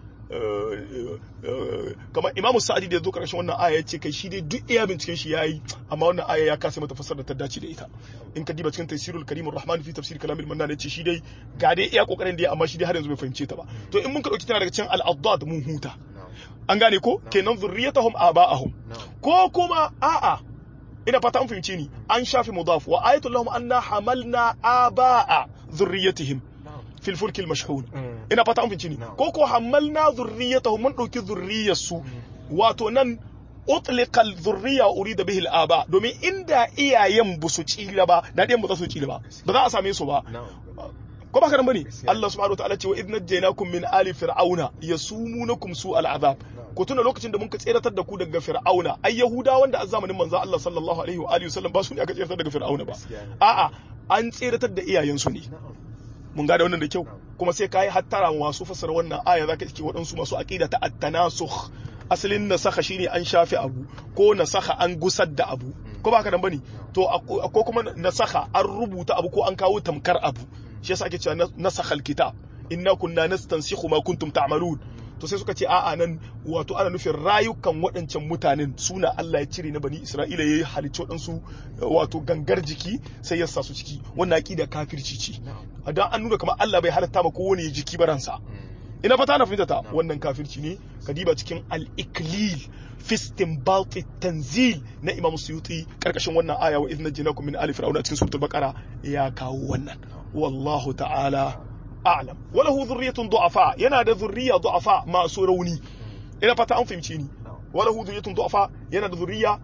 kamar imamu sa'adi da ya zo karshen wannan aya ya ce kai shi dai duk iya binciken shi yayi amma wannan aya ya kasa mata fasar da ta dace da ita in ka diba cikin tafsirul karimur rahman fi tafsir kalamil mannan ya ce shi dai ga dai iya kokarin da ya amma shi dai har yanzu bai fahimce ta ba to in mun ka dauki tana daga cikin al-addad mun huta an gane ko kenan zurriyatahum aba'ahum ko kuma a'a ina fata an fahimce ni an shafi mudaf wa ayatul lahum anna hamalna aba'a zurriyatihim fil fulki al mashhun ina fata an finci ni ko ko hamalna zurriyatahum mun dauki zurriyarsu wato nan utliqa al-dhurriya urida bihi al-aba domin inda iyayen ba su cila ba da ɗayan ba za su cila ba ba za a same su ba ko ba karan bane Allah subhanahu wataala ce wa idh najaynakum min ali fir'auna yasumunakum su al-azab ku tuna lokacin da muka tseratar da ku daga fir'auna ai yahuda wanda a zamanin manzo Allah sallallahu alaihi wa alihi wasallam ba su ne aka tseratar daga fir'auna ba a'a an tseratar da iyayensu ne mun gane wannan da kyau kuma sai kai hattara masu fasara wannan aya zaka ce waɗansu masu aqida ta at-tanasukh asalin nasakha shine an shafi abu ko nasakha an gusar da abu ko ba ka dan bane to ko kuma nasakha an rubuta abu ko an kawo tamkar abu shi yasa ake cewa nasakhal kitab inna kunna nastansikhu ma kuntum ta'malun to sai suka ce a'a nan wato ana nufin rayukan waɗancan mutanen suna Allah ya cire na bani Isra'ila ya halicci waɗansu wato gangar jiki sai ya sa su ciki wannan aqida kafirci ce dan an nuna kamar Allah bai halatta ba kowane jiki baransa ina fata na fahimta ta wannan kafirci ne kadiba cikin al-iklil fi istinbat tanzil na Imam Suyuti karkashin wannan aya wa idna jinakum min ali fir'auna cikin suratul baqara ya kawo wannan wallahu ta'ala a'lam walahu dhurriyyatun du'afa yana da dhurriya du'afa masu rauni ina fata an fahimci ni walahu dhurriyyatun du'afa yana da dhurriya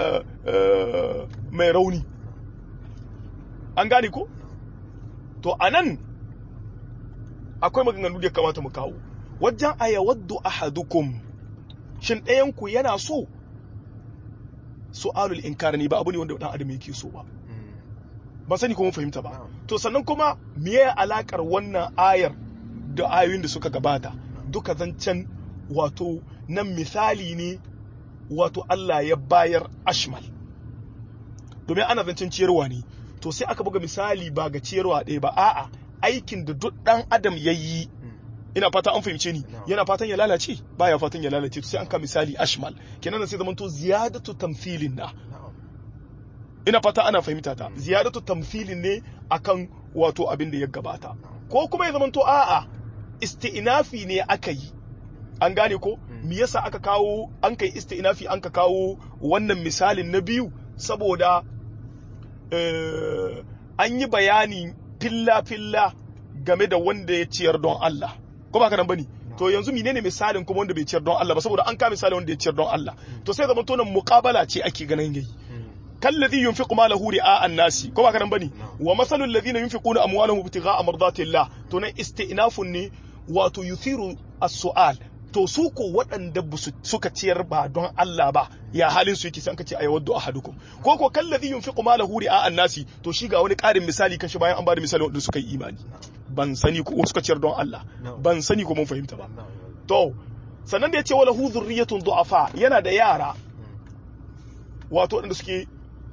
mai rauni an gane ko to anan akwai maganganu da ya kamata mu kawo wajen ayawaddu ahadukum shin ɗayan ku yana so su'alul inkar ne ba abu ne wanda dan adam yake so ba ba sani ko mun fahimta ba to sannan kuma meye alakar wannan ayar da ayoyin da suka gabata duka zancen wato nan misali ne wato Allah ya bayar ashmal domin ana zancen ciyarwa ne to sai aka buga misali ba ga ciyarwa ɗaya ba a'a aikin da duk ɗan adam ya yi ina fata an fahimce ni yana fatan ya lalace baya fatan ya lalace sai an ka misali ashmal kenan sai zamanto ziyadatu tamthilin na ina fata ana fahimta ta ziyadatu tamthilin ne akan wato abin da ya gabata ko kuma ya zamanto a'a isti'nafi ne aka yi an gane ko me yasa aka kawo an kai isti'nafi an ka kawo wannan misalin na biyu saboda an yi bayani filla filla game da wanda ya ciyar don Allah ko ba ka nan bane to yanzu menene misalin kuma wanda bai ciyar don Allah ba saboda an ka misalin wanda ya ciyar don Allah to sai zamanto nan muqabala ce ake ganin yayi كالذي ينفق ماله رئاء الناس كما كان بني ومثل الذين ينفقون اموالهم ابتغاء مرضات الله to nan istinafun ne wato yuthiru as-su'al to su ko waɗanda suka ciyar ba don Allah ba ya halin su yake sai ka ce ayawaddu ahadukum ko ko kallazi yunfiqu malahu ri'a an-nasi to shi ga wani ƙarin misali kan shi bayan an bada misali wanda suka yi imani ban sani ko suka ciyar don Allah ban sani ko mun fahimta ba to sannan da yace wala hu dhurriyatun du'afa yana da yara wato waɗanda suke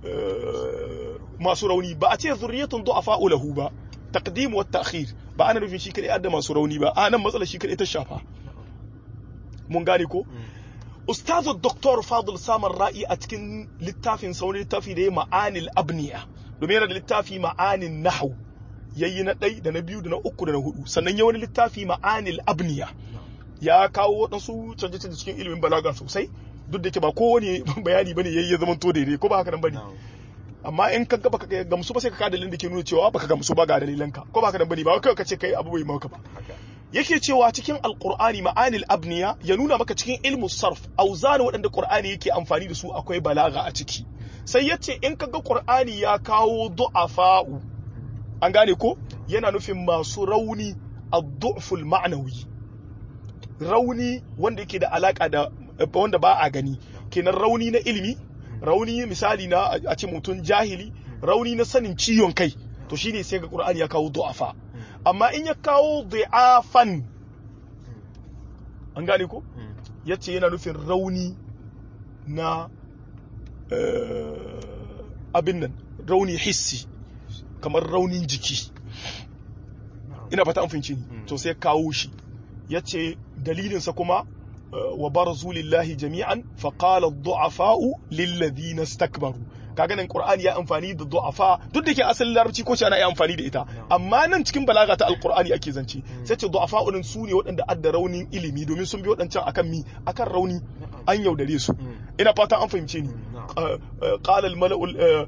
masu rauni ba a ce zurriyatun du'afa lahu ba taqdim wa ta'khir ba ana nufin shi kadai adda masu rauni ba a nan matsala shi kadai ta shafa mun gane ko ustazu doktor fadil samar ra'i a cikin littafin sauni littafi da ya ma'anil abniya domin yana da littafi ma'anin nahwu yayi na ɗai da na biyu da na uku da na hudu sannan ya wani littafi ma'anil abniya ya kawo waɗansu canje-canje cikin ilimin balaga sosai duk da ke ba kowane bayani bane yayi ya zama to daidai ko ba haka nan bane amma in ka ga baka gamsu ba sai ka ka dalilin da ke nuna cewa baka gamsu ba ga dalilan ka ko ba haka nan bane ba kai ka ce kai abu bai maka ba yake cewa cikin alqur'ani ma'anil abniya ya nuna maka cikin ilmu sarf auzan waɗanda qur'ani yake amfani da su akwai balaga a ciki sai yace in ka ga qur'ani ya kawo du'afa'u an gane ko yana nufin masu rauni ad-du'ful ma'nawi rauni wanda yake da alaka da wanda ba a gani kenan rauni na ilimi rauni misali na a ce mutum jahili rauni na sanin ciwon kai to shine sai ga qur'ani ya kawo du'afa amma in ya kawo du'afan an gane ko yace yana nufin rauni na abin nan rauni hissi kamar raunin jiki ina fata an fahimci ni to sai kawo shi yace dalilinsa kuma وبرزوا لله جميعا فقال الضعفاء للذين استكبروا kaga nan qur'ani ya amfani da du'afa duk da ke asalin larabci ko ana iya amfani da ita amma nan cikin balaga ta alqur'ani ake zance sai ce du'afa din su ne waɗanda adda raunin ilimi domin sun bi waɗancan akan mi akan rauni an yaudare su ina fata an fahimce ni qala al mala'u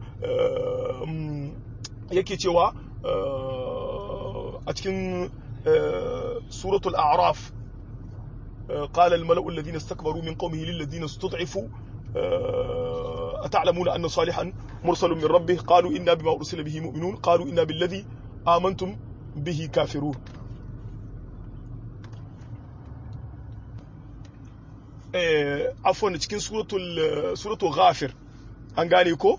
yake cewa a cikin suratul a'raf قال الملأ الذين استكبروا من قومه للذين استضعفوا أتعلمون أن صالحا مرسل من ربه قالوا إنا بما أرسل به مؤمنون قالوا إنا بالذي آمنتم به كافرون عفوا cikin suratul suratul ghafir an gane ko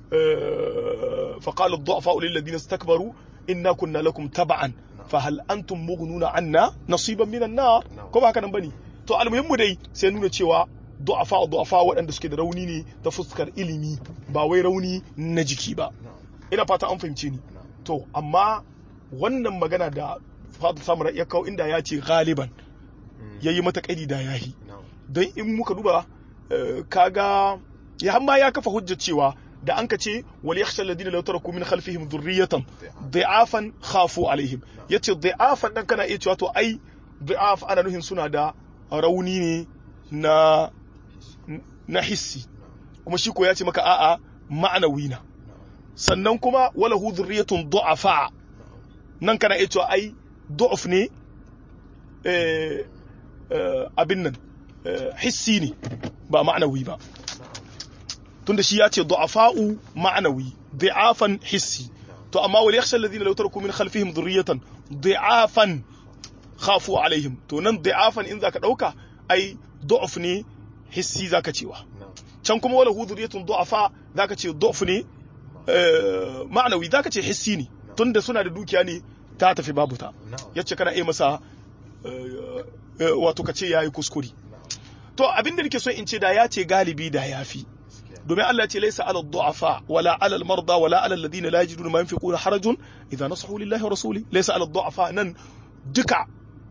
فقال الضعفاء للذين استكبروا إنا كنا لكم تبعا فهل أنتم مغنون عنا نصيبا من النار كما هكذا بني to almuhimmu dai sai nuna cewa du'afa du'afa waɗanda suke da rauni ne ta fuskar ilimi ba wai rauni na jiki ba ina fata an fahimce ni to amma wannan magana da fadl samura ya kawo inda ya ce galiban ya yi mata kaidi da yahi don in muka duba kaga ya hamma ya kafa hujjar cewa da an ka ce wal yakhsha alladhina law taraku min khalfihim dhurriyatan dha'afan khafu alaihim yace dha'afan dan kana iya cewa to ai dha'af ana nuhin suna da rauni ne na na hissi kuma shi ko ya ce maka a'a ma'anawi na sannan kuma wala hu dhurriyatun du'afa nan kana iya cewa ai du'uf ne eh abin nan hissi ne ba ma'anawi ba tunda shi ya ce du'afa'u ma'anawi du'afan hissi to amma wal yakhsha alladhina law taraku min khalfihim dhurriyatan du'afan khafu alaihim to nan du'afan in zaka dauka ai du'af ne hissi zaka cewa can kuma wala huduriyatun du'afa zaka ce du'af ne ma'anawi zaka ce hissi ne tunda suna da dukiya ne ta tafi babu ta yace kana iya masa wato ka ce yayi kuskure to abinda nake so in ce da ya ce galibi da yafi domin Allah ce laisa ala du'afa wala ala al-marda wala ala alladhina la yajiduna ma yunfiquna harajun idza nasahu lillahi wa rasuli laisa ala du'afa nan duka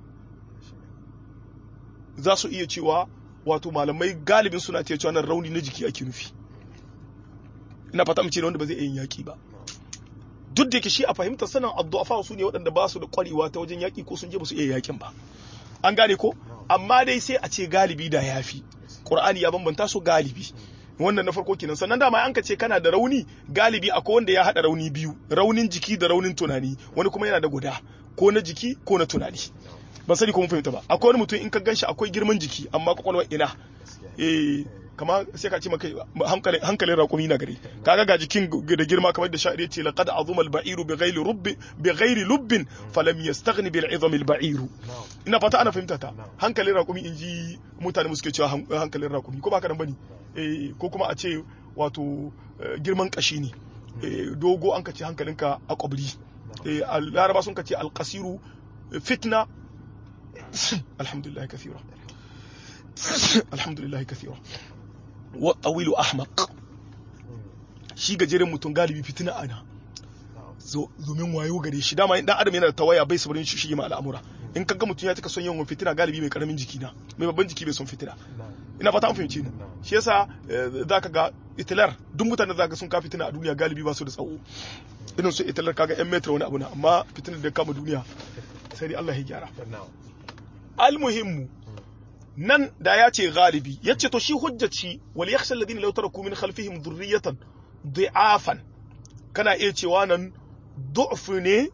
za su iya cewa wato malamai galibin suna ce cewa nan rauni na jiki ake nufi ina fata mace ne wanda ba zai yin yaki ba duk da yake shi a fahimtar sanin addu'afa su ne waɗanda ba su da ƙwarewa ta wajen yaki ko sun je ba su iya yakin ba an gane ko amma dai sai a ce galibi da yafi qur'ani ya bambanta su galibi wannan na farko kenan sannan dama an ka ce kana da rauni galibi akwai wanda ya hada rauni biyu raunin jiki da raunin tunani wani kuma yana da guda ko na jiki ko na tunani ban sani ko mun fahimta ba akwai wani mutum in ka ganshi akwai girman jiki amma kwakwalwar ina eh kama sai ka ce maka hankalin hankalin raƙumi na gari kaga ga jikin da girma kamar da sha'ir yace laqad azuma al-ba'iru bi ghairi rubbi bi ghairi lubbin falam yastaghni bil 'izam al-ba'ir ina fata ana fahimta ta hankalin raƙumi inji mutane muske cewa hankalin raƙumi ko ba ka nan bane eh ko kuma a ce wato girman kashi ne dogo an ka ce hankalinka a kwabri laraba sun ka ce al-qasiru fitna alhamdulillah kathira alhamdulillah kathira wa tawilu ahmaq shi gajeren mutum galibi fitina ana domin wayo gare shi dama dan adam yana da tawaya bai sabarin shi shige ma al'amura in kaga mutum ya taka son yawan fitina galibi mai karamin jiki na mai babban jiki bai son fitina ina fata an fahimce ni shi yasa zaka ga itilar duk mutane zaka sun ka fitina a duniya galibi ba su da tsawo irin su itilar kaga yan metra wani abu na amma fitinar da kama duniya sai dai Allah ya gyara almuhimmu nan da ya ce galibi ya ce to shi hujjaci wal yakhsha alladhina law taraku min khalfihim dhurriyatan dhi'afan kana iya cewa nan du'f ne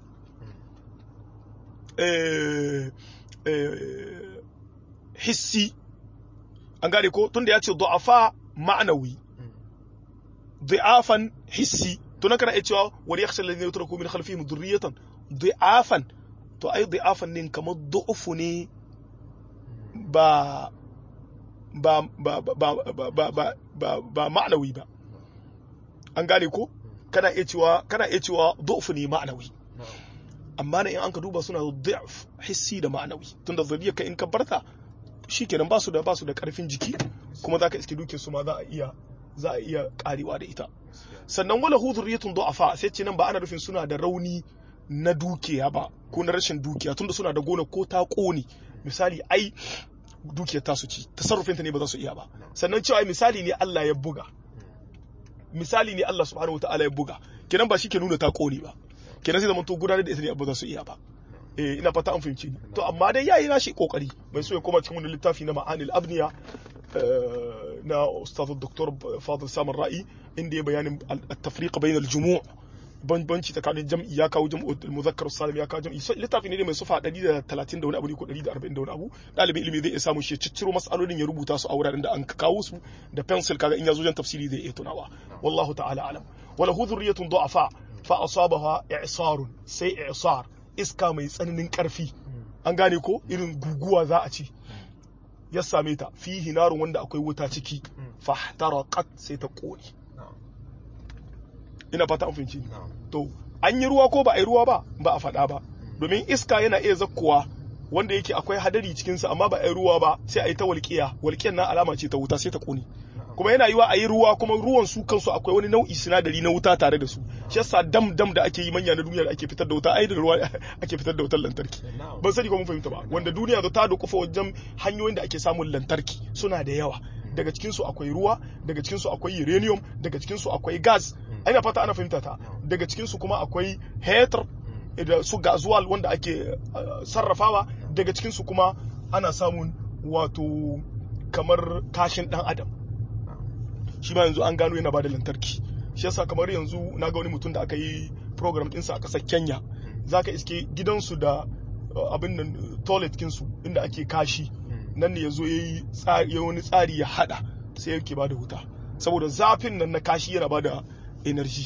hissi an gane ko tunda ya ce du'afa ma'anawi dhi'afan hissi to nan kana iya cewa wal yakhsha alladhina law taraku min khalfihim dhurriyatan dhi'afan to ai dhi'afan ne kamar du'uf ne ba ba ba ba ba ba ba ba ba ma'anawi ba an gane ko kana iya cewa kana iya cewa du'f ne ma'anawi amma in an ka duba suna du'f hissi da ma'anawi tunda zuriyar ka in ka barta shikenan ba su da ba su da karfin jiki kuma zaka iske dukin su ma za a iya za a iya karewa da ita sannan wala hu zurriyatun du'afa sai ce nan ba ana nufin suna da rauni na dukiya ba ko na rashin dukiya tunda suna da gona ko ta kone misali ai dukiyar tasu ci tasarrufinta ne ba za su iya ba sannan cewa misali ne Allah ya buga misali ne Allah subhanahu wataala ya buga kenan ba shi ke nuna ta kone ba kenan sai zaman to gudanar da ita ne ba za su iya ba eh ina fata an fahimci ni to amma dai yayi nashi kokari mai so ya koma cikin wannan littafi na ma'anil abniya na ustaz dr fadil samar ra'i inda ya bayanin at-tafriq bain al-jumu' bambanci tsakanin jam'i ya kawo jam'u muzakkar salim ya kawo jam'i littafi ne mai sufa 130 da wani abu ne ko 140 da wani abu dalibin ilimi zai iya samu shi cicciro masalolin ya rubuta su a wuraren da an kawo su da pencil kaga in ya zo jan tafsiri zai iya tunawa wallahu ta'ala alam wala hu dhurriyatun du'afa fa asabaha i'sarun sai i'sar iska mai tsananin karfi an gane ko irin guguwa za a ci ya same ta fihi narun wanda akwai wuta ciki fahtaraqat sai ta kone ina fata an fahimci to an yi ruwa ko ba a yi ruwa ba ba a faɗa ba domin iska yana iya zakkowa wanda yake akwai hadari cikinsa amma ba a yi ruwa ba sai a yi ta walƙiya walƙiyar nan alama ce ta wuta sai ta ƙone kuma yana yiwa a yi ruwa kuma ruwan su kansu akwai wani nau'i sinadari na wuta tare da su shi yasa dam dam da ake yi manya na duniya da ake fitar da wuta ai da ruwa ake fitar da wutar lantarki ban sani ko mun fahimta ba wanda duniya ta da kufa wajen hanyoyin da ake samun lantarki suna da yawa daga cikin su akwai ruwa daga cikin su akwai uranium daga cikin su akwai gas ina fata ana fahimta ta daga cikin su kuma akwai heter da su gazuwal wanda ake sarrafawa daga cikin su kuma ana samun wato kamar kashin dan adam shi ma yanzu an gano yana bada lantarki shi yasa kamar yanzu na ga wani mutum da aka yi program ɗinsa a ƙasar kenya za ka iske gidansu da abin nan toilet kinsu inda ake kashi nan ne ya zo ya yi wani tsari ya hada sai yake bada wuta saboda zafin nan na kashi yana bada energy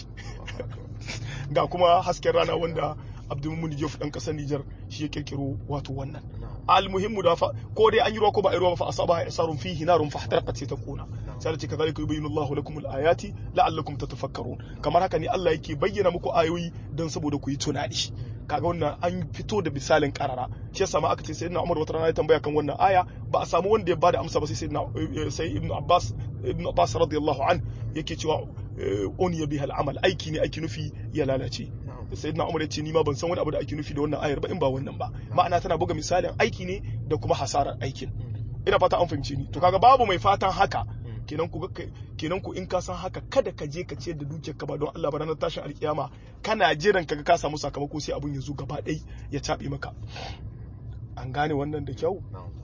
ga kuma hasken rana wanda abdulmumin jof dan kasar Nijar shi ya kirkiro wato wannan almuhimmu da fa ko dai an yi ruwa ko ba a yi ruwa ba fa asaba isarun fihi narun fa hatarqat sai ta kona sai da ce kazalika yubayyinu Allahu lakum alayati la'allakum tatafakkarun kamar haka ne Allah yake bayyana muku ayoyi don saboda ku yi tunani kaga wannan an fito da misalin karara shi yasa ma aka ce sayyidina Umar wata rana ya tambaya kan wannan aya ba a samu wanda ya bada amsa ba sai sayyidina sai Ibn Abbas Ibn Abbas radiyallahu an yake cewa uniya bihal amal aiki ne aiki nufi ya lalace sayyidina Umar ya ce ni ma ban san wani abu da ake nufi da wannan ayar ba in ba wannan ba ma'ana tana buga misalin aiki ne da kuma hasarar aikin ina fata an fahimce ni to kaga babu mai fatan haka kenan ku kenan ku in ka san haka kada ka je ka ciyar da dukiyar ka ba don Allah ba ranar tashin alkiyama kana jiran kaga ka samu sakamako sai abun ya zo gaba ɗaya ya cabe maka an gane wannan da kyau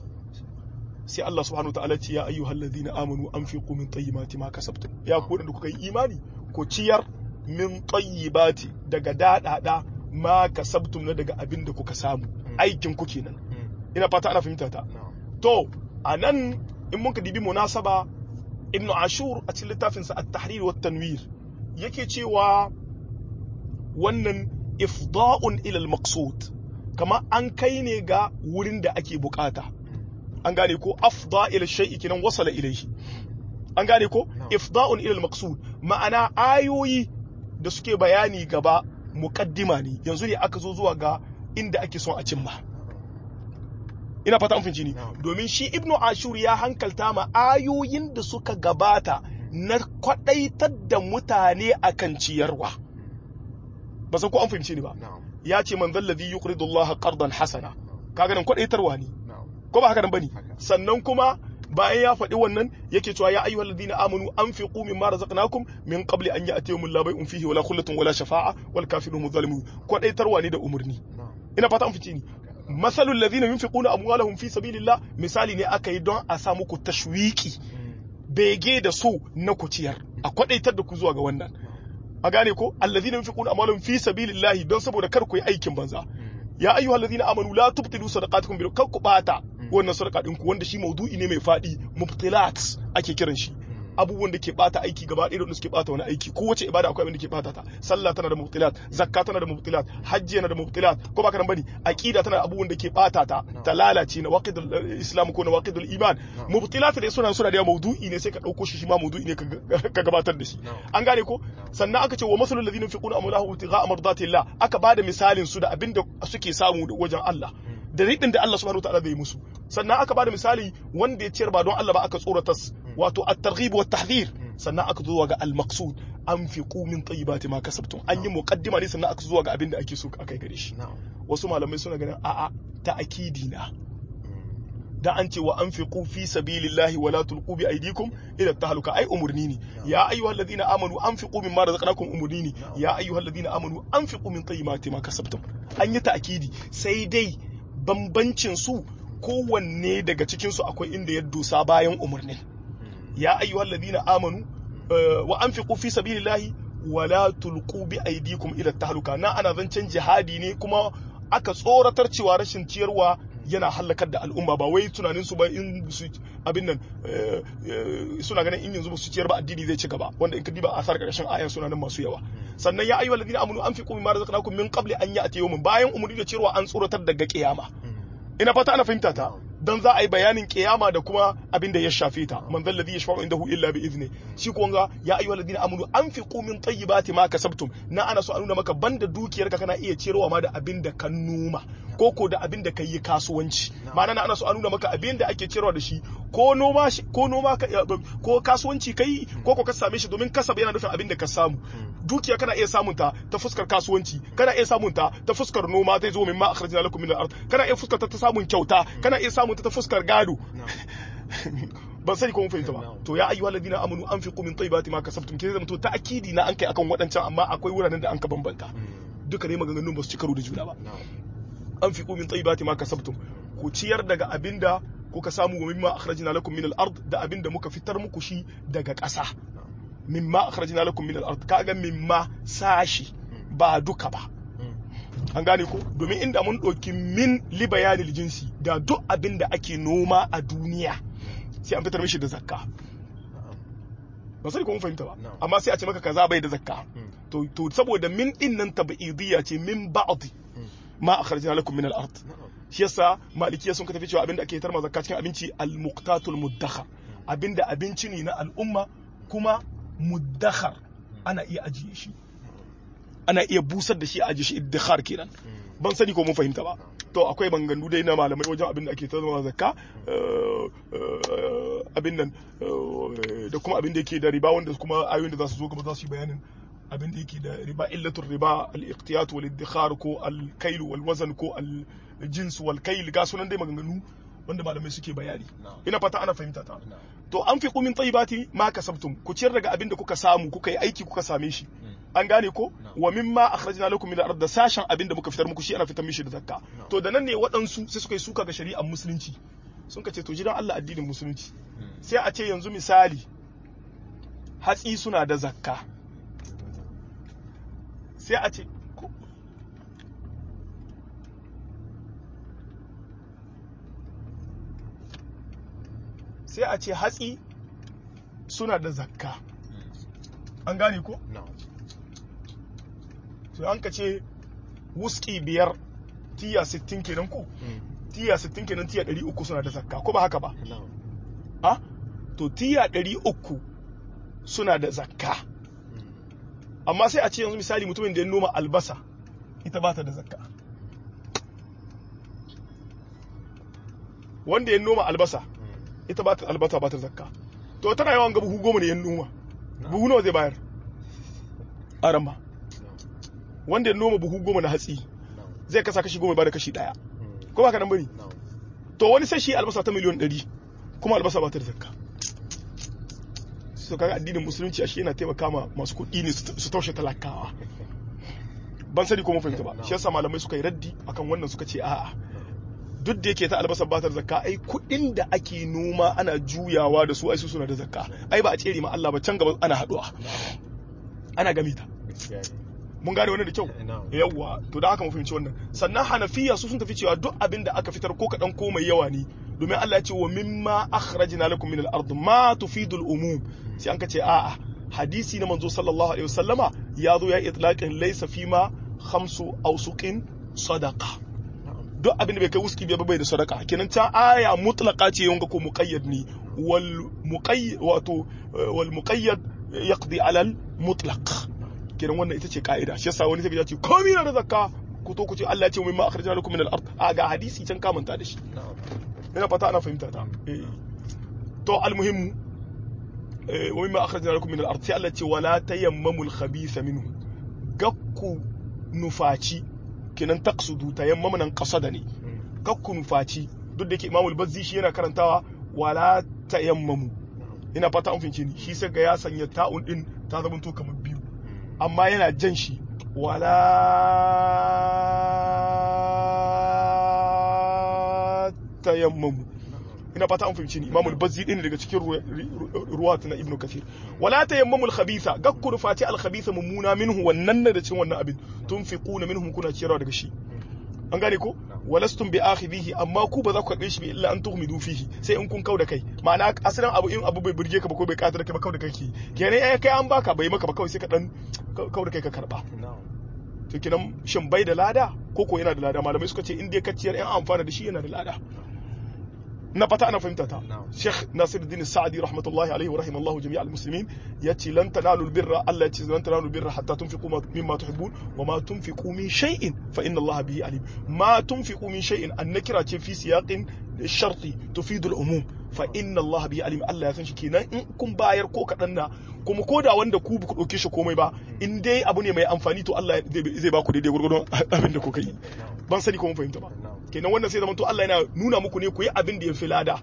sai Allah subhanahu wa ta'ala ce ya ayyuhal ladina amanu anfiqu min tayyibati ma kasabtum ya ku da kuka yi imani ku ciyar min tayyibati daga dadada ma kasabtum na daga abin da kuka samu aikin ku kenan ina fata ana fahimta ta to anan in muka dibi munasaba ibn ashur a cikin littafin sa at-tahrir wa tanwir yake cewa wannan ifda'un ila al-maqsud kama an kai ne ga wurin da ake bukata an gane ko afda ila shay'i kinan wasala ilayhi an gane ko ifda'un ila al-maqsud ma'ana ayoyi da suke bayani gaba muqaddima ne yanzu ne aka zo zuwa ga inda ake son a cimma ina fata an finci ni domin shi ibnu ashur ya hankalta ma ayoyin da suka gabata na kwadaitar da mutane akan ciyarwa ba san ko an fahimci ni ba ya ce man zallazi yuqridu Allah qardan hasana kaga nan kwadaitarwa ne ko ba haka nan bane sannan kuma bayan ya faɗi wannan yake cewa ya ayyuhal ladina amanu anfiqu mimma razaqnakum min qabli an ya'tiyahum la bay'un fihi wala khullatun wala shafa'a wal kafirun zalimun kwadaitarwa ne da umurni ina fata an fice ni masalul ladina yunfiquna amwalahum fi sabilillah misali ne aka yi don a sa muku tashwiki bege da so na ku ciyar a kwadaitar da ku zuwa ga wannan a gane ko alladhina yunfiquna amwalahum fi sabilillah don saboda kar ku yi aikin banza ya ayyuhal ladina amanu la tubtilu sadaqatukum bil kar ku bata wannan sadaka din ku wanda shi maudu'i ne mai fadi mubtilat ake kiran shi abubuwan da ke bata aiki gaba ɗaya da suke bata wani aiki ko wace ibada akwai abin da ke bata ta sallah tana da mubtilat zakka tana da mubtilat hajji yana da mubtilat ko baka nan bane aqida tana da abubuwan da ke bata ta ta lalace na waqidul islam ko na waqidul iman mubtilat da suna suna da maudu'i ne sai ka dauko shi shi ma maudu'i ne ka gabatar da shi an gane ko sannan aka ce wa masalul ladina yunfiquna amwalahum ibtigha'a mardatillah aka bada misalin su da abin da suke samu wajen Allah da riɗin da Allah subhanahu wa ta'ala zai musu sannan aka bada misali wanda ya ciyar ba don Allah ba aka tsorata wato at-targhib wa tahdhir sannan aka zo ga al-maqsud anfiqu min tayyibati ma kasabtum an yi muqaddima ne sannan aka zo ga abin da ake so akai gare shi wasu malamai suna ganin a'a ta akidi na da an ce wa anfiqu fi sabilillahi wala tulqu bi aydikum ila tahluka ai umurni ne ya ayyuhal ladina amanu anfiqu mimma razaqnakum umurni ne ya ayyuhal ladina amanu anfiqu min tayyibati ma kasabtum an yi ta'kidi sai dai bambancin su kowanne daga cikin su akwai inda ya dosa bayan umurnin ya ayyuhal ladina amanu wa anfiqu fi sabilillahi wala tulqu bi aydikum ila tahluka na ana zancen jihadi ne kuma aka tsoratar cewa rashin ciyarwa yana hallakar da al'umma ba wai tunanin su ba in su abin nan suna ganin in yanzu ba su ciyar ba addini zai ci gaba wanda in ka diba asar karshen ayan suna nan masu yawa sannan ya ayyuhal ladina amanu anfiqu mimma razaqnakum min qabli an ya'ti yawmin bayan umuri da ciyarwa an tsoratar daga kiyama ina fata ana fahimta ta dan za a yi bayanin kiyama da kuma abin da ya shafe ta man zal ladhi yashfa'u indahu illa bi izni shi ko ga ya ayyuhal ladina amanu anfiqu min tayyibati ma kasabtum na ana so a nuna maka banda dukiyarka kana iya ciyarwa ma da abin da ka noma ko ko da abin da ka yi kasuwanci ma'ana na ana so a nuna maka abin da ake ciyarwa da shi ko noma ko noma ko kasuwanci kai ko ko ka same shi domin kasab yana nufin abin da ka samu dukiya kana iya samun ta ta fuskar kasuwanci kana iya samun ta ta fuskar noma zai zo min ma akhrajna lakum min al-ard kana iya fuskar ta ta samun kyauta kana iya samun ta ta fuskar gado ban sani ko mun fahimta ba to ya ayyuhal ladina amanu anfiqu min tayyibati ma kasabtum ke zama to ta akidi na an kai akan wadancan amma akwai wuraren da an ka bambanta duka ne maganganun ba su ci karo da juna ba anfiqu min tayyibati ma kasabtum ku ciyar daga abinda kuka samu wa mimma akhrajna lakum min al-ard da abinda muka fitar muku shi daga ƙasa mimma akhrajna lakum min al-ard kaga mimma sashi ba duka ba an gane ko domin inda mun ɗauki min li bayanil jinsi da duk abin da ake noma a duniya sai an fitar mishi da zakka ba sai ko mun fahimta ba amma sai a ce maka kaza bai da zakka to to saboda min din nan tabi'idiyya ce min ba'd ma akhrajna lakum min al-ard shi yasa malikiya sun ka tafi cewa abin da ake tarma zakka cikin abinci al-muqtatul muddakhar abinda abinci ne na al'umma kuma muddakhar ana iya ajiye shi ana iya busar da shi a ajiye shi iddikhar kenan ban sani ko mun fahimta ba to akwai bangandu dai na malamai wajen abin da ake tarma zakka abin nan da kuma abin da yake da riba wanda kuma ayoyin da za su zo gaba za su yi bayanin abin da yake da riba illatul riba al-iqtiyat wal iddikhar ko al-kayl wal wazn ko al-jins wal kayl ga sunan dai maganganu wanda malamai suke bayani ina fata ana fahimta ta to an fi kumin tayyibati ma kasabtum ku ciyar daga abin da kuka samu kuka yi aiki kuka same shi an gane ko wa mimma akhrajna lakum min al-ard da sashen abin da muka fitar muku shi ana fitar mishi da zakka to da nan ne waɗansu sai suka yi suka ga shari'ar musulunci sun ce to jiran Allah addinin musulunci sai a ce yanzu misali hatsi suna da zakka sai a ce sai a ce hatsi suna da zakka an gane ko? sai an ka ce wuski biyar tiya 60 kenan ko? tiya 60 kenan tiya 300 suna da zakka ko ba haka ba? a? to tiya 300 suna da zakka amma sai a ce yanzu misali mutumin da ya noma albasa ita ba ta da zakka wanda ya noma albasa ita ba ta albasa ba ta zakka to tana yawan ga buhu goma ne ya noma buhu nawa zai bayar aramba wanda ya noma buhu goma na hatsi zai kasa kashi goma ba da kashi daya ko ba ka nan bane to wani sai shi albasa ta miliyon 100 kuma albasa ba ta da zakka so kaga addinin musulunci ashe yana taimaka ma masu kuɗi ne su taushe talakawa ban sani ko mun fahimta ba shi yasa malamai suka yi raddi akan wannan suka ce a'a duk da yake ta albasar batar zakka ai kuɗin da ake noma ana juyawa da su ai su suna da zakka ai ba a tsere ma Allah ba can gaba ana haɗuwa ana gami ta mun gane wannan da kyau yawwa to da haka mu fahimci wannan sannan hanafiya su sun tafi cewa duk abin da aka fitar ko kaɗan ko mai yawa ne domin Allah ya ce wa mimma akhrajna lakum min al-ard ma tufidu al-umum sai an ka ce a'a hadisi na manzo sallallahu alaihi wasallama ya zo ya itlaqin laysa fima khamsu awsuqin sadaqa duk abin da bai kai wuski bai bai da sadaka kenan ta aya mutlaqa ce yanga ko muqayyad ne wal muqayyad wato wal muqayyad yaqdi ala al mutlaq kenan wannan ita ce ka'ida shi yasa wani sai ya ce komai na da zakka ku to ku ce Allah ya ce mu ma akhrajna lakum min al ard a ga hadisi can ka manta da shi ina fata ana fahimta ta to al muhimmu wa mimma akhrajna lakum min al ard sai Allah ya ce wala tayammamul khabitha minhu gakku nufaci kenan taqsudu tayammama nan qasada ne kakku nufaci duk da yake Imam al-Bazzi shi yana karantawa wala tayammamu ina fata an fince ni shi sai ga ya sanya ta'un din ta zama to kamar biyu amma yana jan shi wala tayammamu ina ina fata an fahimci ni Imam al-Bazzi din daga cikin ruwat na Ibn Kathir wala tayammamul khabitha gakkuru fati al-khabitha mummuna minhu wannan da cikin wannan abin tunfiquna minhum kuna ciyarwa daga shi an gane ko walastum bi akhidhihi amma ku ba za ku karbe shi bi illa an tughmidu fihi sai in kun kauda kai ma'ana asalin abu in abu bai burge ka ba ko bai katar ka ba kauda kai kenan ai kai an baka bai maka ba kawai sai ka dan kauda kai ka karba to kenan shin bai da lada ko ko yana da lada malamai suka ce in dai ka ciyar yan amfana da shi yana da lada na fata ana fahimta ta Sheikh Nasiruddin Sa'di rahmatullahi alaihi wa rahimallahu jami'al muslimin yace lan tanalu albirra Allah yace lan tanalu albirra hatta tunfiqu mimma tuhibbun wa ma tunfiqu min shay'in fa inna Allah bihi alim ma tunfiqu min shay'in annakira ce fi siyaqin sharti tufidu al-umum fa inna Allah bihi alim Allah ya san shi kenan in kun bayar ko kadan na kuma ko da wanda ku ku dauke shi komai ba in dai abu ne mai amfani to Allah zai ba ku daidai gurgurdon abin da kuka yi ban sani ko mun fahimta ba kenan wannan sai zaman to Allah yana nuna muku ne ku yi abin da ya fi lada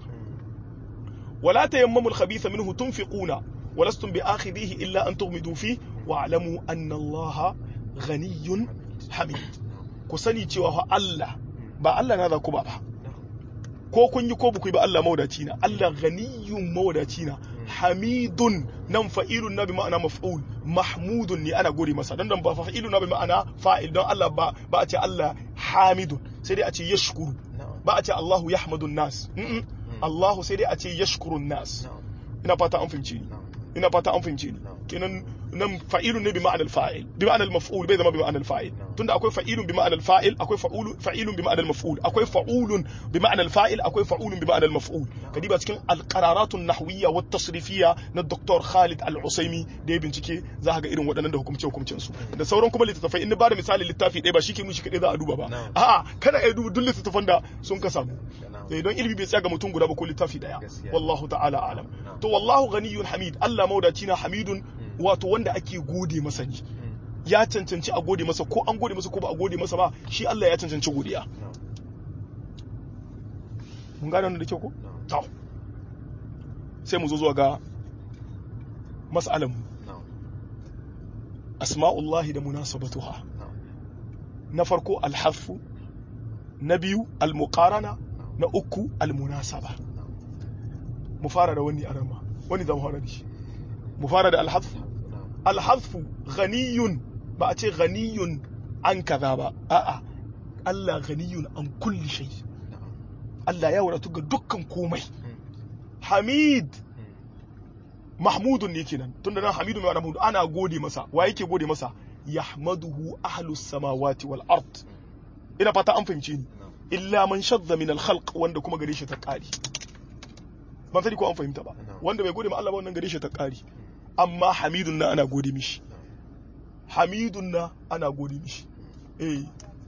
wala tayammamul khabitha minhu tunfiquna walastum bi akhidhihi illa an tughmidu fi wa'lamu anna Allah ghaniyyun hamid ku sani cewa fa Allah ba Allah na za ku ba ba ko kun yi ko ba ku yi ba Allah mawadaci na Allah ghaniyyun mawadaci na hamidun nan fa'ilun na bi ma'ana maf'ul mahmudun ne ana gode masa dan dan ba fa'ilun na bi ma'ana fa'il don Allah ba ba a ce Allah hamidun sai dai a ce yashkuru ba a ce Allahu yahmadun nas Allahu sai dai a ce yashkurun nas ina fata an fahimce ni ina fata an fahimce ni kenan nan fa'ilun ne bi ma'anar fa'il bi ma'anar maf'ul bai zama bi ma'anar fa'il tunda akwai fa'ilun bi ma'anar fa'il akwai fa'ilun bi ma'anar maf'ul akwai fa'ulun bi ma'anar fa'il akwai fa'ulun bi ma'anar maf'ul kadiba cikin alqararatun nahwiyya wa tasrifiyya na Dr. Khalid Al-Usaimi da ya bincike za ka ga irin waɗannan da hukumce hukumcen su da sauran kuma littattafai in ba da misali littafi ɗaya ba shi ke mun shi kaɗai za a duba ba a'a kana iya duba duk littattafan da sun ka samu sai don ilimi bai tsaya ga mutum guda ba ko littafi daya wallahu ta'ala alam to wallahu ghaniyun hamid Allah maudaci na hamidun wato wanda ake gode masa ne ya cancanci a gode masa ko an gode masa ko ba a gode masa ba shi Allah ya cancanci godiya mun gane wannan da kyau ko to sai mu zo zuwa ga mas'alan mu asma'ullahi da munasabatuha na farko alhafu na biyu almuqarana na uku almunasaba mu fara da wani arama wani zan fara da shi mu fara da alhazfu alhazfu ghaniyun ba a ce ghaniyun an kaza ba a'a Allah ghaniyun an kulli shay Allah ya wadatu ga dukkan komai hamid mahmudun ne kenan tunda nan hamidu mai mahmud ana gode masa wa yake gode masa yahmaduhu ahlus samawati wal ard ina fata an fahimce ni illa man shadda min al khalq wanda kuma gare shi ta kari ban sani ko an fahimta ba wanda bai gode ma Allah ba wannan gare shi ta kari amma hamidun na ana gode mishi hamidun na ana gode mishi eh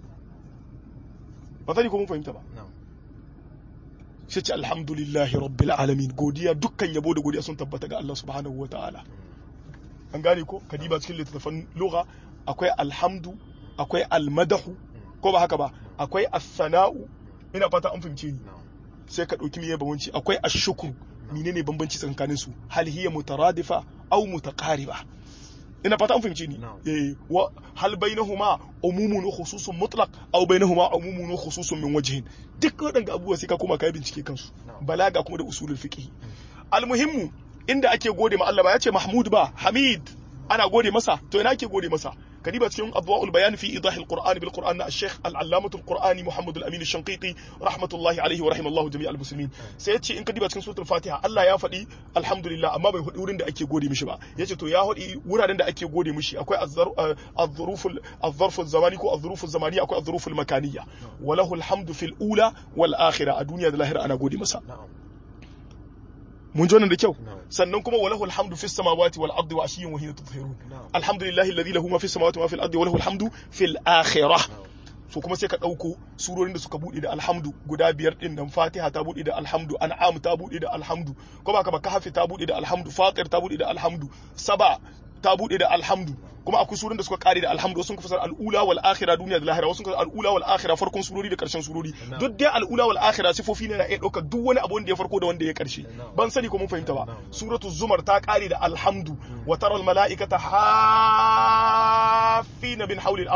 ban sani ko mun fahimta ba sai ce alhamdulillahi rabbil alamin godiya dukkan yabo da godiya sun tabbata ga Allah subhanahu wa ta'ala an gane ko kadiba cikin littattafan lugha akwai alhamdu akwai almadahu ko ba haka ba akwai as-sana'u ina fata an fahimce ni sai ka dauki miye bambanci akwai ash-shukru menene bambanci tsakanin su hal hiya mutaradifa aw mutaqariba ina fata an fahimce ni eh wa hal bainahuma umumun wa khususun mutlaq aw bainahuma umumun wa khususun min wajhin duk waɗanda abubuwa sai ka koma kai bincike kansu balaga kuma da usulul fiqh almuhimmu inda ake gode ma Allah ba ya ce Mahmud ba Hamid ana gode masa to ina ake gode masa kadiba cikin adwaul bayan fi idah alquran bil quran na al-sheikh al-allamah al-qurani muhammad al-amin al-shanqiti rahmatullahi alayhi wa rahimallahu jami' al-muslimin sai yace in kadiba cikin suratul fatiha Allah ya faɗi alhamdulillah amma bai faɗi wurin da ake gode mishi ba yace to ya faɗi wuraren da ake gode mishi akwai az-zaruf az-zarf az-zamani ko az-zuruf az-zamani akwai az-zuruf al-makaniyya wa lahu al-hamdu fil ula wal akhirah a duniya da lahira ana gode masa mun ji wannan da kyau sannan kuma walahu alhamdu fis samawati wal ardi wa ashiyin wa hina tudhhirun alhamdulillahi alladhi lahu ma fis samawati wa fil ardi wa lahu alhamdu fil akhirah so kuma sai ka dauko surorin da suka bude da alhamdu guda biyar din nan fatiha ta bude da alhamdu an'am ta bude da alhamdu ko baka ba kahfi ta bude da alhamdu fatir ta bude da alhamdu saba ta bude da alhamdu kuma akwai surun da suka kare da alhamdu sun fasar al'ula wal akhirah duniya da lahira wasu al'ula wal akhirah farkon surori da karshen surori duk dai al'ula wal akhirah sifofi ne na iya daukar duk wani abu wanda ya farko da wanda ya karshe ban sani ko mun fahimta ba suratu zumar ta kare da alhamdu wa tara al malaikata hafina bin hawli al arsh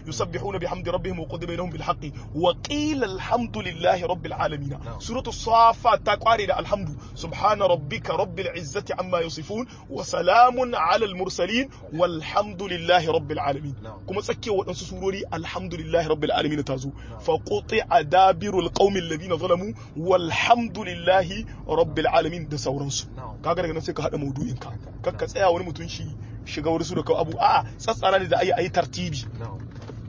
yusabbihuna bihamdi rabbihim wa qudiya bainahum bil haqqi wa qila alhamdulillahi rabbil alamin Na'am. suratu safat ta kware da alhamdu subhana rabbika rabbil izzati amma yasifun wa salamun ala al mursalin walhamdulillahi rabbil alamin Na'am. kuma tsakiyar waɗansu surori alhamdulillahi rabbil alamin ta zo fa quti'a dabirul qaumil ladina zalamu walhamdulillahi rabbil alamin da sauransu Na'am. kaga daga nan sai ka hada maudu'in ka kar ka tsaya wani mutum shi shiga wani su da abu a'a tsatsara ne da ayi ayi tartibi na'am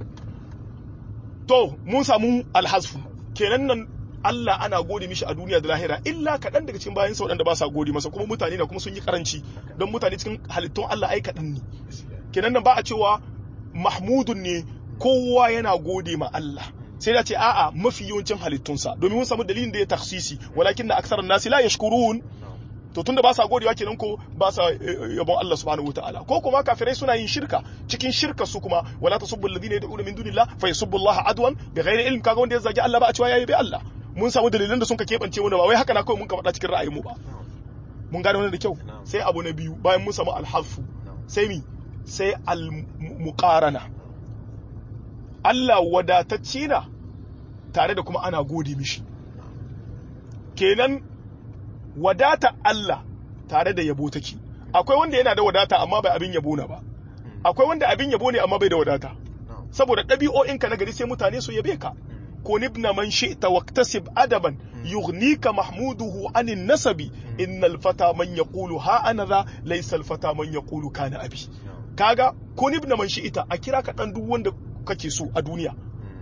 to mun samu alhasfu kenan nan Allah ana gode mishi a duniya da lahira illa kaɗan daga cikin bayansa waɗanda ba sa gode masa kuma mutane na kuma sun yi karanci don mutane cikin halittun Allah ai kaɗan ne gaskiya kenan nan ba a cewa mahmudun ne kowa yana gode ma Allah sai da ce a'a mafi yawancin halittunsa domin mun samu dalilin da ya taksisi walakin na aksarar nasi la yashkurun na'am to tunda ba sa godewa kenan ko ba sa eh, yabon Allah subhanahu wataala ko kuma kafirai suna yin shirka cikin shirka su kuma wala tasubbu alladhina yad'una min dunillah fa yasubbu Allah adwan bighairi ilm kaga wanda ya zagi Allah ba a cewa yayi bi Allah mun samu dalilan da sun ka kebance mu da ba wai haka na kawai mun ka faɗa cikin ra'ayin mu ba na'am mun gane wannan da kyau Na'am. sai abu na biyu bayan mun samu alhafu na'am sai mi sai al-muqarana Allah wadatacce na tare da kuma ana gode mishi kenan wadata Allah tare da yabo take akwai wanda yana da wadata amma bai abin yabo na ba akwai wanda abin yabo ne amma bai da wadata na'am saboda ɗabi'o'inka na gari sai mutane su yabe ka ko nibna man shi'ta waqtasib adaban yughnika mahmuduhu anin nasabi innal fata man yaqulu ha ana za laysa al fata man yaqulu kana abi na'am kaga ko nibna man shi'ta a kira ka dan duk wanda kake so a duniya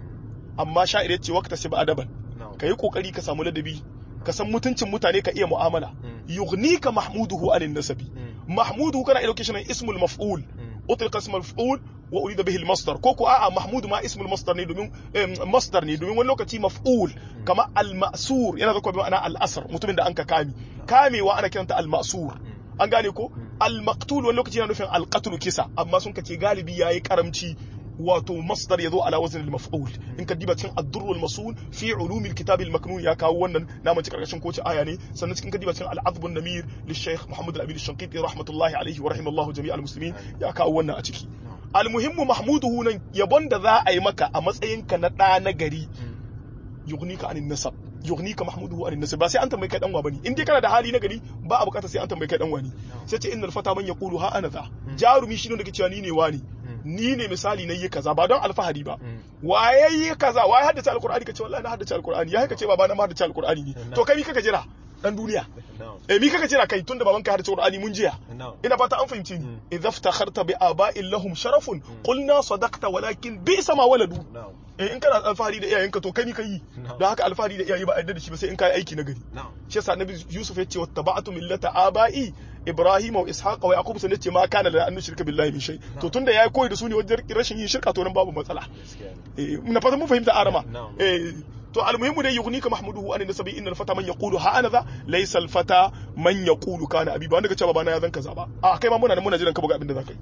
amma sha'ir yace waqtasib adaban na'am kayi kokari ka samu ladabi ka san mutuncin mutane ka iya mu'amala Mm. yughnika mahmuduhu anin nasabi Mm. mahmuduhu kana ilo kishin ismul maf'ul أطلق اسم المفعول وأريد به المصدر كوكو آآ محمود ما اسم المصدر ني دومين إم، مصدر ني دومين wani lokaci maf'ul kama al-ma'sur yana zakwa bi ma'ana al-asr mutumin da anka kami kame wa ana kiranta al-ma'sur an gane ko al-maqtul wani lokaci yana nufin al-qatl kisa amma sun kace galibi yayi karamci wato masdar yazo ala wazn al-maf'ul in ka diba cikin ad-durr al-masul fi ulum al-kitab al-maknun ya kawo wannan na mace karkashin koci aya ne sannan cikin ka diba cikin al-azb an-namir li-shaykh Muhammad al-Amin al-Shanqiti rahmatullahi alayhi wa rahimallahu jami' al-muslimin ya kawo wannan a ciki al-muhimmu mahmuduhu nan yabon da za a yi maka a matsayinka na ɗa na gari yughnika anin nasab yughnika mahmuduhu anin nasab ba sai an tambaye kai dan wa bane in dai kana da hali na gari ba a bukata sai an tambaye kai dan wani sai ce innal fata man yaqulu ha ana za jarumi shi ne da ke cewa ni ne wani ni ne misali na yi kaza ba don alfahari ba waye yi kaza waye haddace alqur'ani kace wallahi na haddace alqur'ani ya kace baba na ma haddace alqur'ani ne to kai mi kaka jira dan duniya na'am eh mi kaka jira kai tunda baban ka haddace alqur'ani mun jiya na'am ina fata an fahimce ni idza iftakharta bi aba'in lahum sharafun qulna sadaqta walakin bi'sa ma waladu na'am eh in kana alfahari da iyayenka to kai ni kai Na'am. don haka alfahari da iyaye ba a yarda da shi ba sai in kai aiki na gari na'am shi yasa annabi yusuf ya ce wattaba'tu millata aba'i ibrahim wa ishaqa wa yaqub sun ce ma kana la an shirka billahi min shay to tunda yayi koyi da su ne wajen rashin yin shirka to nan babu matsala gaskiya eh ne muna fata mun fahimta arama Na'am. eh to almuhimmu dai yughnika mahmuduhu an nasabi innal fata man yaqulu ha ana za laysa al fata man yaqulu kana abi ba wanda kace babana ya zan kaza ba a kai ma muna nan muna jiran ka buga abin da zaka yi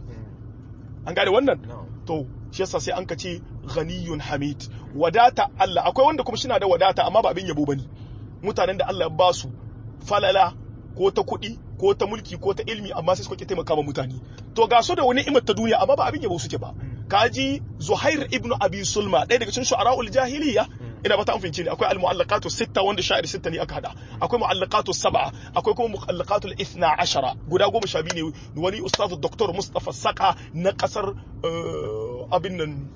an gane wannan na'am to shi yasa sai an ka ce ghaniyun hamid wadata Allah akwai wanda kuma shi na da wadata amma ba abin yabo bane mutanen da Allah ya ba su falala ko ta kuɗi ko ta mulki ko ta ilmi amma sai suka ki taimaka ma mutane to ga su da wani ni'imar ta duniya amma ba abin yabo suke ba kaji Zuhair ibn Abi Sulma ɗaya daga cikin shu'ara'ul jahiliya ina ba ta amfince ne akwai al-mu'allaqatu sitta wanda sha'ir sitta ne aka hada akwai mu'allaqatu sab'a akwai kuma mu'allaqatu al-ithna ashara guda goma sha biyu ne wani ustaz Dr. Mustafa Saka na kasar eh, abin nan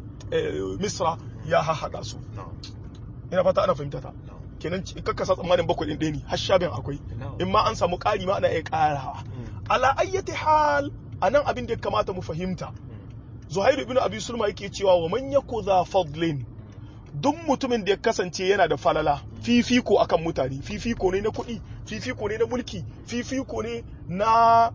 eh, Misra ya hahada su na'am ina fata ana fahimta ta na'am kenan ci- kakka sa tsammanin bakwai ɗin ɗaya ne har sha biyan akwai na'am in ma an samu ƙari ma ana iya ƙarawa ala ayyati hal anan abin da ya kamata mu fahimta Zuhairu ibn Abi Sulma yake cewa wa man yaku za fadlin duk mutumin da ya kasance yana da falala fifiko akan mutane fifiko ne na kuɗi fifiko ne na mulki fifiko ne na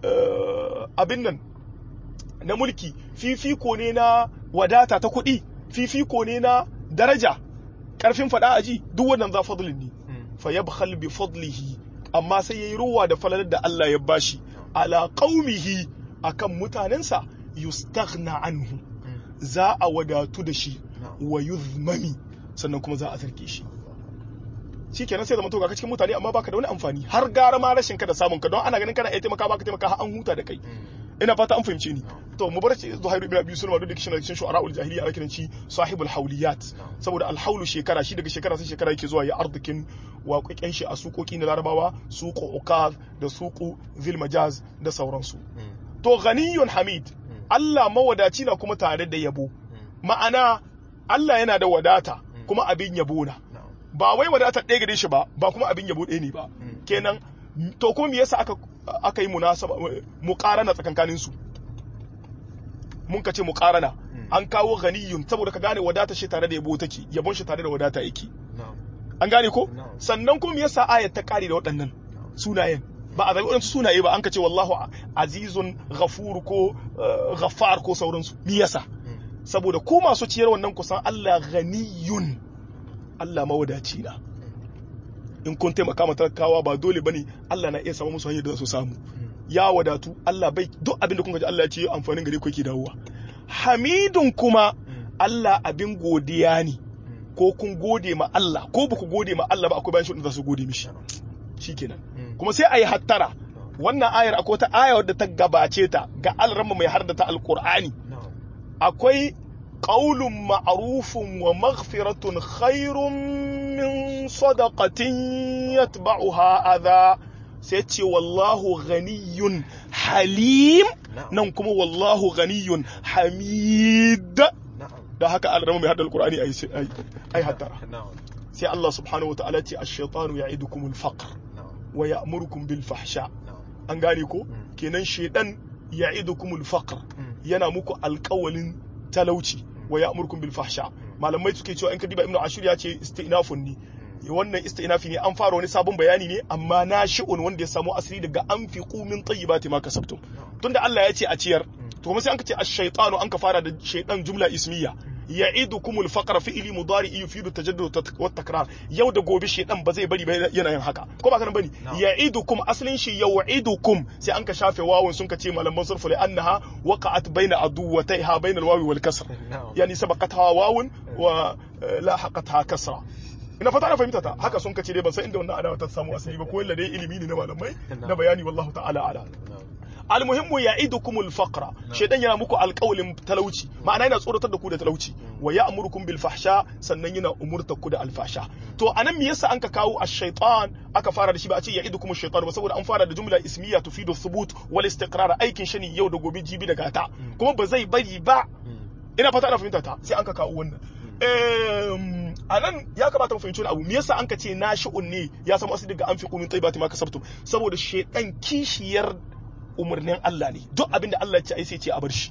eh, abin nan na mulki fifiko ne na wadata ta kuɗi fifiko ne na daraja ƙarfin faɗa aji duk wannan za fadlin ne fa yabkhal bi fadlihi amma sai yayi ruwa da falalar da Allah ya bashi ala qaumihi akan mutanensa yustaghna anhu za a wadatu da shi wa yuzmami sannan kuma za a zarge shi shikenan sai zama to ga ka cikin mutane amma baka da wani amfani har gara ma rashin ka da samun ka don ana ganin kana iya taimaka baka taimaka har an huta da kai ina fata an fahimce ni to mu bar shi Zuhair ibn Abi Sulma duk da kishin cikin shu'ara'ul jahiliya ana kiran shi sahibul hawliyat saboda alhaulu shekara shi daga shekara sai shekara yake zuwa ya arzikin waƙoƙen shi a suƙoƙi na Larabawa suqu ukaz da suqu zil majaz da sauransu to ghaniyun hamid Allah mawadaci na kuma tare da yabo ma'ana Allah yana da wadata kuma abin yabo na ba wai wadata ɗaya gare shi ba ba kuma abin yabo ɗaya ne ba kenan to ko me yasa aka aka yi munasaba muqarana tsakankanin su mun ka ce muqarana an kawo ganiyun saboda ka gane wadata shi tare da yabo take yabon shi tare da wadata yake an gane ko sannan kuma me yasa ayat ta kare da waɗannan sunayen ba a zaɓi waɗansu sunaye ba an ka ce wallahu azizun ghafur ko ghaffar ko sauransu me yasa saboda ku masu ciyar wannan kusan Allah ganiyun Allah mawadaci na in kun taimaka ma talakawa ba dole bane Allah na iya samu musu hanyar da su samu ya wadatu Allah bai duk abin da kun ji Allah ya ce amfanin gare ku yake dawowa hamidun kuma Allah abin godiya ne ko kun gode ma Allah ko ba ku gode ma Allah ba akwai bayan shi da su gode mishi shikenan kuma sai ayi hattara wannan ayar akwai wata aya wadda ta gabace ta ga alramma mai hardata alqur'ani akwai qaulun ma'rufun wa maghfiratun khairun min sadaqatin yatba'uha adha sai ce wallahu ghaniyun halim nan kuma wallahu ghaniyun hamid da haka alrama mai hada alqur'ani ai ai hattara sai Allah subhanahu wataala ce ash-shaytanu ya'idukumul faqr wa ya'murukum bil fahsha an gane ko kenan shedan ya'idukumul faqr yana muku alƙawalin talauci wa ya'murukum bil fahsha malamai suke cewa in ka diba ibnu ashur ya ce istinafun ni wannan istinafi ne an fara wani sabon bayani ne amma na shi'un wanda ya samu asiri daga an fi min tayyibati ma kasabtum tunda Allah ya ce a ciyar to kuma sai an ka ce ash-shaytanu an ka fara da shaytan jumla ismiya ya'idukum al-faqra fi'li mudari yufidu tajaddud wa takrar yau da gobe shaytan ba zai bari ba yana yin haka ko ba kana bane ya'idukum aslin shi ya'idukum sai an ka shafe wawun sun ka ce malaman sarfu li annaha waqa'at baina aduwataiha baina al-wawi wal kasr yani sabaqatha wawun wa lahaqatha kasra ina fata na fahimta ta haka sun kace dai ban san inda wannan adawa ta samu asali ba ko yalla dai ilimi ne na malamai na bayani wallahu ta'ala ala almuhimmu ya'idukumul faqra shedan yana muku alƙawlin talauci ma'ana yana tsoratar da ku da talauci wa ya'murukum bil fahsha sannan yana umurtar ku da alfasha to anan me yasa an ka kawo ash-shaytan aka fara da shi ba a ce ya'idukum ash-shaytan ba saboda an fara da jumla ismiya tufidu thubut wal istiqrar aikin shani yau da gobe jibi da gata kuma ba zai bari ba ina fata ana fahimta ta sai an ka kawo wannan a nan ya kamata mu fahimci wani abu me yasa an ka ce na shi'un ne ya samu asali daga an fi kumin taibati ma kasabtum saboda shedan kishiyar umarnin Allah ne duk abin da Allah ya ce ai sai ce a bar shi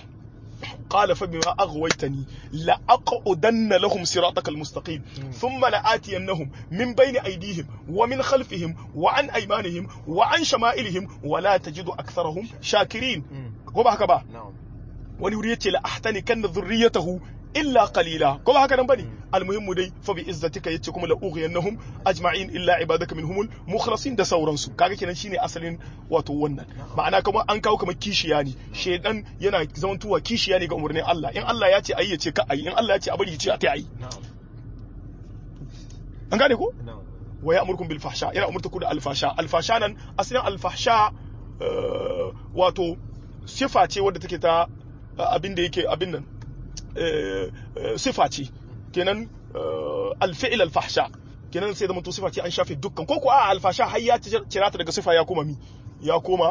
قال فبما أغويتني لأقعدن لهم صراطك المستقيم ثم لآتينهم من بين أيديهم ومن خلفهم وعن أيمانهم وعن شمائلهم ولا تجد أكثرهم شاكرين هو هكذا wani wuri yace la ahtanikanna dhurriyyatahu illa qalila ko ba haka nan bane almuhimmu dai fa bi izzatika yace kuma la ughiyannahum ajma'in illa ibadaka minhumul mukhlasin da sauransu kaga kenan shine asalin wato wannan ma'ana kuma an kawo kamar kishiya ne shedan yana zamantuwa kishiya ne ga umarnin Allah in Allah ya ce ayi ya ce ka ayi in Allah ya ce a bari ya ce a ta ayi an gane ko wa ya'murukum bil fahsha yana umurtaku da alfasha alfasha nan asalin alfahsha wato sifa ce wadda take ta abin da yake abin nan sifa ce kenan alfi'il alfahsha kenan sai zama to sifa ce an shafe dukkan ko ko a alfasha har ya cira ta daga sifa ya koma mi ya koma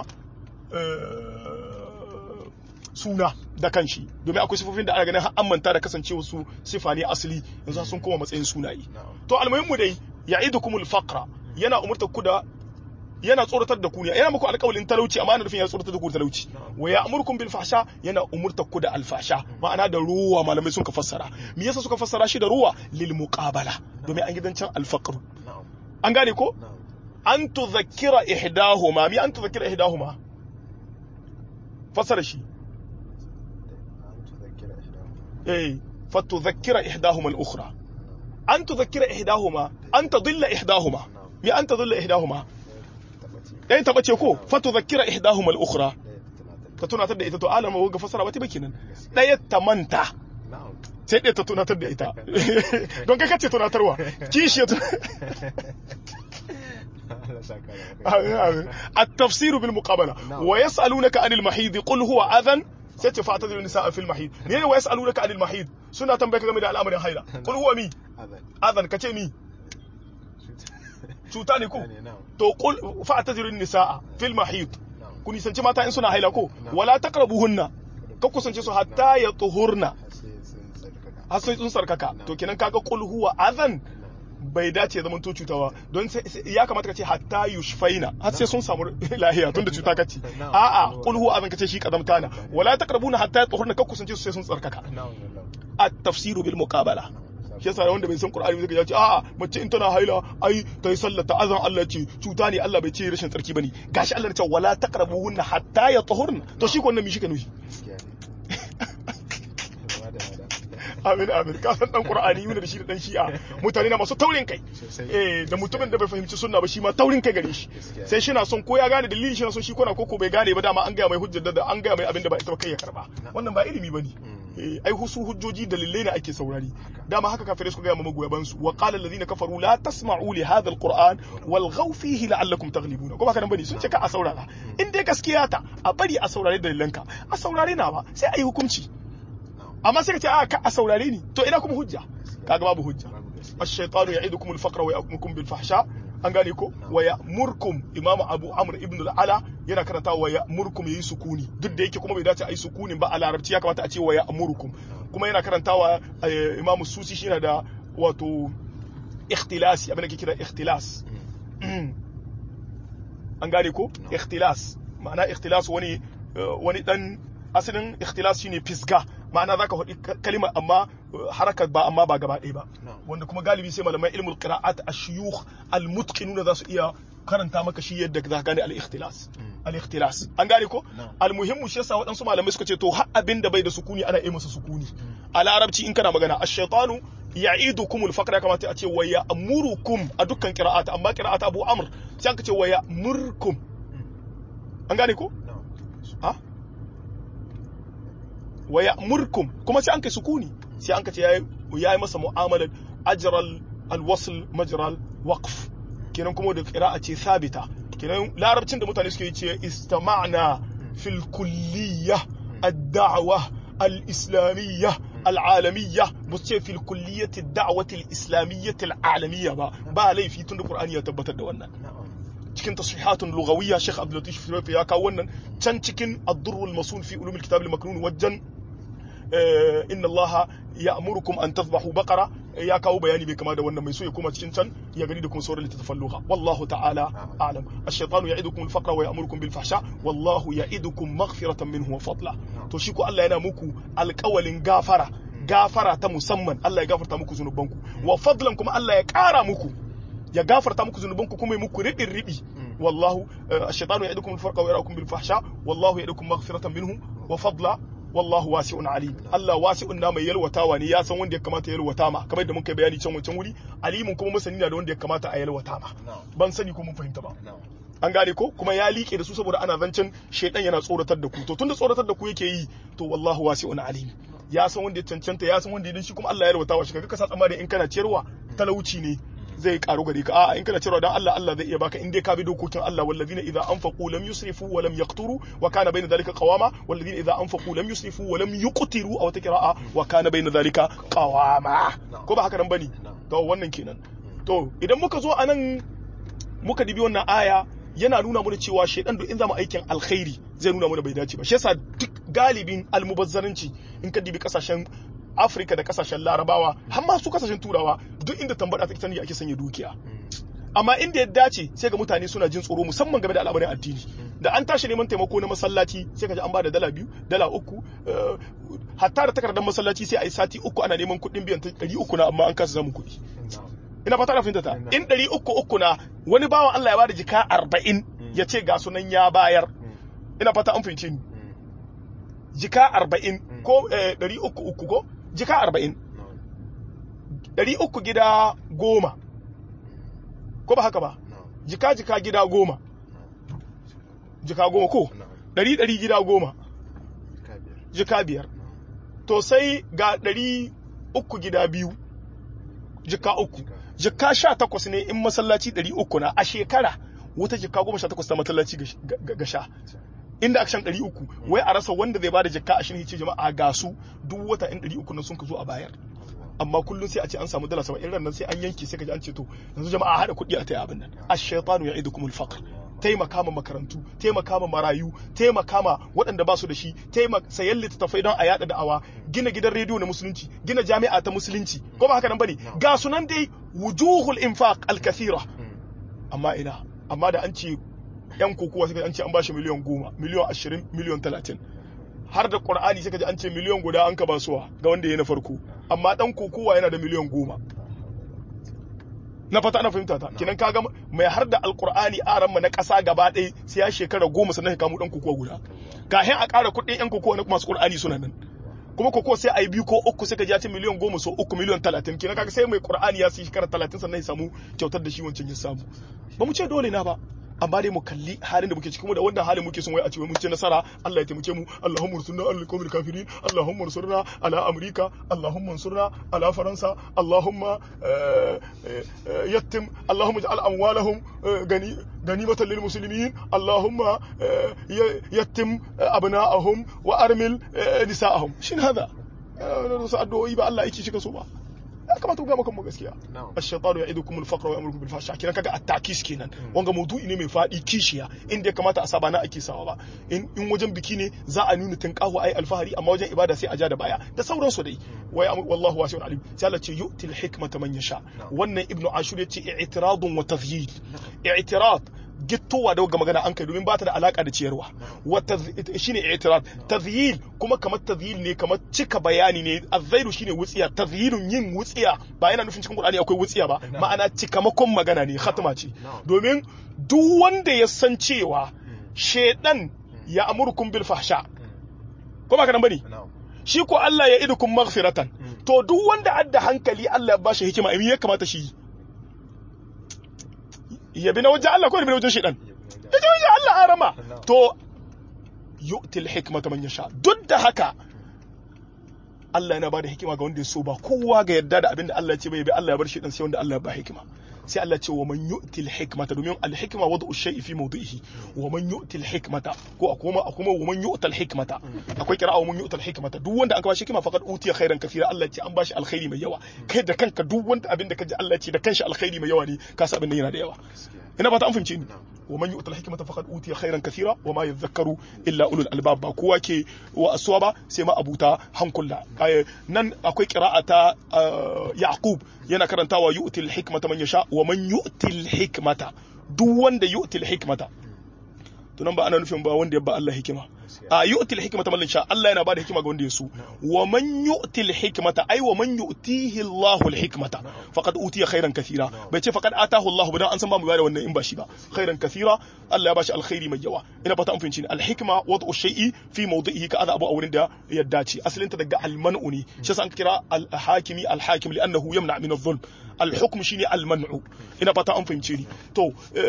suna da kanshi domin akwai sifofin da ana ganin an manta da kasancewa su sifa ne asali yanzu sun koma matsayin sunaye to almuhimmu dai ya'idukumul faqra yana umurta ku da yana tsoratar da ku ne yana muku alƙawalin talauci amma ana nufin yana tsoratar da ku da talauci wa ya'murukum bil fahsha yana umurtar ku da alfasha ma'ana da ruwa malamai sun ka fassara me yasa suka fassara shi da ruwa lil muqabala domin an gidancin alfaqr an gane ko an tudhakkira ihdahuma mi an tudhakkira ihdahuma fassara shi eh fatudhakkira ihdahuma al-ukhra an tudhakkira ihdahuma an tadilla ihdahuma mi an tadilla ihdahuma ɗaya taɓa ce ko fatu zakira ihdahum al-ukhra ta tunatar da ita to alama ga fasara wata baki nan ɗaya ta manta sai ɗaya ta tunatar da ita don kai kace tunatarwa kishi ya التفسير بالمقابلة ويسألونك عن المحيض قل هو أذى sai ce fa'tadiru nisaa fil mahid ne ne wa yasalunaka anil mahid suna tambaye ka game da al'amarin haila qul huwa mi Adhan. adhan kace mi cuta ne ko Yani, na'am. to qul fa'tadiru nisaa fil mahid Na'am. ku nisanci mata in suna haila ko Na'am. wala taqrabuhunna ka kusance su hatta ya tuhurna Har sai sun tsarkaka. har sai sun sarkaka Na'am. to kenan kaga qul huwa adhan Na'am. bai dace zaman to cuta ba don sai- sai- ya kamata ka ce hatta yushfaina har sai sun samu lahiya tunda cuta kace Na'am. a'a qul huwa azan kace shi kazamta na wala taqrabuna hatta yatahurna ka kusance su sai sun tsarkaka Na'am, na'am. at-tafsiru bil muqabala Na'am. shi yasa wanda bai san qur'ani zai ya ce a'a mace in tana haila ai ta yi sallah ta azan Allah ce cuta ne Allah bai ce rashin tsarki bane gashi Allah ya ce wala taqrabuhunna hatta yatahurna to shi ko wannan mi shi ka nufi Gaskiya ne. Wada, wada. amin amin ka san dan qur'ani yana da shi da dan shi'a mutane na masu taurin kai Sosai. eh da mutumin da bai fahimci sunna ba shi ma taurin kai gare shi Gaskiya. sai shi na son ko ya gane dalili shi na son shi ko na koko bai gane ba dama an gaya mai hujjar da an gaya mai abin da ba ita ba kai ya karba wannan ba ilimi bane Mm. eh ai husu hujjoji dalilai ne ake saurari dama haka kafirai suka gaya ma magoya bansu wa qala alladhina kafaru la tasma'u li hadha alquran walghaw fihi la'allakum taghlibun ko ba kana bane sun ce ka a saurara in dai gaskiya ta a bari a saurare dalilanka a saurare na ba sai a yi hukunci Na'am. amma sai ka ce a ka a saurare ni to ina kuma hujja kaga babu hujja Babu gaskiya. الشيطان يعيدكم الفقر ويأمركم بالفحشاء an gane ko wa ya'murkum imamu abu amr ibn al-ala yana karanta wa ya'murkum yayi sukuni duk da yake kuma bai dace a yi sukunin ba a larabci ya kamata a ce wa ya'murkum kuma yana karantawa eh, imamu susi shi yana da wato ikhtilasi abin da ke kira ikhtilas an gane ko ikhtilas ma'ana ikhtilas wani eh, wani dan asalin ikhtilas shine fisga ma'ana zaka faɗi ka- kalima amma eh, harakat ba amma ba gaba ɗaya ba Na'am. wanda kuma galibi sai malaman ilmul qira'at ash-shuyukh al-mutqinuna za su iya karanta maka shi yadda za ka gane al-ikhtilas al-ikhtilas an gane ko Na'am. al-muhimmu shi yasa waɗansu malamai suka ce to har abin da bai da sukuni ana yi masa sukuni a larabci in kana magana ash-shaytanu ya'idukumul faqra kamata a ce wa ya'murukum a dukkan qira'at amma qira'at Abu Amr sai aka ce wa ya'murkum an gane ko Na'am. ha wa ya'murkum kuma sai an kai sukuni sai an ka ce yayi yayi masa mu'amalar ajral alwasl majral waqf kenan kuma da qira'a ce sabita kenan larabcin da mutane suke yi ce istama'na fil kulliyah ad-da'wa al-islamiyyah العالمية بصير في الكلية الدعوة الإسلامية العالمية با با لي في تند القرآن يتبت دوانا Na'am. cikin tasrihatun lughawiyya Sheikh Abdul Latif Shirafi ya kawo wannan can cikin ad-durrul masul fi ulumil kitab al-maknun wajen eh, inna Allah ya'murukum an tadhbahu baqara eh, ya kawo bayani bai kama da wannan mai so ya koma cikin can ya gani da kuma sauran littattafan lugha wallahu ta'ala a'lam ash-shaytanu ya'idukum al-faqra wa ya'murukum bil fahsha wallahu ya'idukum maghfiratan minhu wa fadla to shi ko Allah yana muku alƙawalin gafara gafara ta musamman Allah ya gafarta muku zunubanku wa fadlan kuma Allah ya ƙara muku ya gafarta muku zunubanku kuma ya muku riɓin riɓi wallahu ash-shaytanu ya'idukum al-farqa wa yarakum bil fahsha wallahu ya'idukum maghfiratan minhu wa fadla wallahu wasi'un alim Allah wasi'un na mai yalwatawa ne ya san wanda ya kamata ya yalwata ma kamar yadda muka yi bayani can wancan wuri alimun kuma masani na da wanda ya kamata a yalwata ma Na'am. ban sani ko mun fahimta ba Na'am. an gane ko kuma ya liƙe da su saboda ana zancen shaidan yana tsoratar da ku to tunda tsoratar da ku yake yi to wallahu wasi'un alim ya san wanda ya cancanta ya san wanda ya shi kuma Allah ya yalwata wa shi kaga ka sa tsammanin in kana ciyarwa talauci ne zai karu gare ka a'a in kana ciyarwa dan Allah Allah zai iya baka in dai ka bi dokokin Allah wallazina idza anfaqu lam yusrifu wa lam yaqturu wa kana bayna dhalika qawama wallazina idza anfaqu lam yusrifu wa lam yuqtiru aw taqra'a wa kana bayna dhalika qawama ko ba haka nan bane to wannan kenan to idan muka zo anan muka dibi wannan aya yana nuna mana cewa shaidan duk in zama aikin alkhairi zai nuna mana bai dace ba shi yasa duk galibin almubazzaranci in ka dibi kasashen Afirka da kasashen Larabawa har ma su kasashen Turawa duk inda tambada take sani ake sanya dukiya amma inda ya dace sai ga mutane suna jin tsoro musamman game da al'amarin addini da an tashi neman taimako na masallaci sai ka ji an bada dala biyu dala uku eh, hatta da takardar masallaci sai a yi sati uku ana neman kuɗin biyan ta ɗari uku na amma an kasa samun kuɗi Na'am. ina fata na fahimta ta in ɗari uku uku na wani bawan Allah ya bada jika arba'in ya ce ga sunan ya bayar ina fata an fahimce ni jika arba'in ko eh, ɗari uku uku ko jika arba'in Na'am. ɗari uku gida goma ko ba haka ba Na'am. jika jika gida goma Na'am. jika goma ko Na'am. ɗari ɗari gida goma Ka biyar. jika biyar Na'am. to sai ga ɗari uku gida biyu jika uku Jika. jika sha takwas ne in masallaci ɗari uku na a shekara wata jika goma sha takwas ta masallaci ga- ga ga sha inda akshan ɗari uku wai a rasa wanda zai bada jakka ashirin ce jama'a ga su duk wata in ɗari uku nan sun ka zo a bayar amma kullum sai a ce an samu dala saba'in ran nan sai an yanke sai ka ji an ce to yanzu jama'a haɗa kuɗi a ta abin nan ash-shaytanu ya'idukumul faqr taimaka ma makarantu taimaka ma marayu taimaka ma waɗanda ba su da shi taimaka sayan littattafai don a yada da'awa gina gidan rediyo na musulunci gina jami'a ta musulunci ko ba haka nan bane ga sunan dai wujuhul infaq al-kathira amma ina amma da an ce yan kokowa sai an ce an bashi miliyan goma miliyan ashirin miliyan talatin har da qur'ani sai ka ji an ce miliyan guda an ka basuwa ga wanda ya na farko amma dan kokowa yana da miliyan goma na fata ana fahimta ta kinan kaga mai har da alqur'ani aran mu na kasa gaba ɗaya sai ya shekara goma sannan ya kamo dan kokowa guda kahin a ƙara kuɗin yan kokowa na masu qur'ani suna nan kuma koko sai a yi biyu ko uku sai ka ji ya ce miliyan goma so uku miliyan talatin kenan kaga sai mai qur'ani ya sai shekara talatin sannan ya samu kyautar da shi wancan ya samu ba mu ce dole na ba amma dai mu kalli halin da muke ciki mu da wannan halin muke son wai a ce mun ce nasara Allah ya taimake mu Allahumma ursurna alal qawmil kafirin Allahumma ursurna ala amrika Allahumma ursurna ala faransa Allahumma yattim Allahumma ij'al amwalahum gani ganimatan lil muslimin Allahumma yattim abna'ahum wa armil nisa'ahum shin hada su addu'o'i ba Allah yake shi so ba ya kamata ku ga maka gaskiya ash-shaytanu ya'idukum al-faqra wa ya'murukum bil fahsha kenan kaga at-takis kenan wanga maudu'i ne mai fadi kishiya inda ya kamata a saba na ake sawa ba in in wajen biki ne za a nuna tinqahu ai alfahari amma wajen ibada sai a ja da baya da sauransu dai wai wallahu wasi'un alim sai Allah ce yu'til hikmata man yasha wannan ibnu ashur ya ce i'tiradun wa tafyid i'tirad gittowa da ga magana an kai domin ba ta da alaka da ciyarwa wata shine i'tirad tadhyil kuma kamar tadhyil ne kamar cika bayani ne azzairu shine wutsiya tadhyilun yin wutsiya ba yana nufin cikin qur'ani akwai wutsiya ba ma'ana cikamakon magana ne khatma ce domin duk wanda ya san cewa shedan ya amurkum bil fahsha ko ba ka nan bane shi ko Allah ya idukum maghfiratan to duk wanda adda hankali Allah ya bashi hikima in ya kamata shi ya bi na wajen Allah ko ya bi na wajen shaidan ya ji wajen Allah arama to yu'til hikmata man yasha duk da haka Allah yana bada hikima ga wanda ya so ba kowa ga yadda da abin da Allah ya ce bai bi Allah ya bar shaidan sai wanda Allah ya ba hikima sai Allah ce wa man yu'til hikmata domin al hikma wada'u shay'i fi mawdi'ihi wa man yu'til hikmata ko akuma akuma wa man yu'tal hikmata akwai kira'a wa man yu'tal hikmata duk wanda aka bashi hikima faqad utiya khairan kathira Allah ce an bashi alkhairi mai yawa kai da kanka duk wanda abin da kaji Allah ce da kanshi alkhairi mai yawa ne ka sa abin da yana da yawa ina ba ta an fahimce ni wa man yu'tal hikmata faqad utiya khairan kathira wa ma yadhakkaru illa ulul albab ba kowa ke wa aswa ba sai ma abuta hankula nan akwai qira'a ta yaqub yana karantawa yu'til hikmata man yasha wa man yu'til hikmata duk wanda yu'til hikmata to nan ba ana nufin ba wanda ya ba Allah hikima a yu'til hikmata man sha Allah yana bada hikima ga wanda ya so wa man yu'til hikmata ai wa man yu'tihi Allahu al-hikmata faqad utiya khairan kathira bai ce faqad atahu Allah ba dan an san ba mu bada wannan in ba shi ba khairan kathira Allah ya bashi alkhairi mai yawa ina fata an fahimci ni al-hikma wad'u shay'i fi mawdi'ihi ka abu a wurin da ya dace asalin ta daga al-man'u ne shi yasa an kira al-hakimi al-hakim li'annahu yamna min adh-dhulm al-hukm shine al-man'u ina fata an fahimce ni to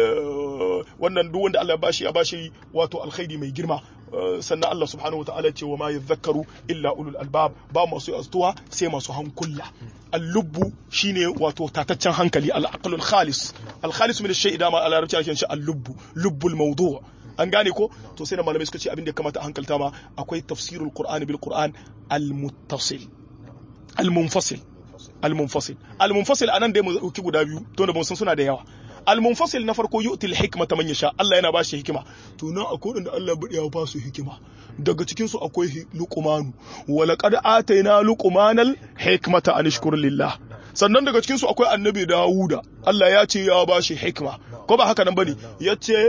wannan duk wanda Allah ya bashi ya bashi wato alkhairi mai girma sannan Allah subhanahu wataala ce wa ma yadhakkaru illa ulul albab ba masu astuwa sai masu hankula al-lubbu shine wato tataccen hankali al-aqlul khalis al-khalis min ash-shay'i da ma a larabci ake shi al-lubbu lubbul mawdu' an gane ko to sai na malamai suka ce abin da ya kamata a hankalta ma akwai tafsirul qur'ani bil qur'an al-muttasil al-munfasil al-munfasil al-munfasil anan dai mu dauki guda biyu to da mun san suna da yawa al-munfasil na farko yu'til hikmata man yasha Allah yana bashi hikima to nan akwai wanda Allah ya ba su hikima daga cikin su akwai luqmanu wa laqad atayna luqmanal hikmata an shkur lillah sannan daga cikin su akwai annabi Dawuda Allah ya ce ya bashi hikma ko ba haka nan bane yace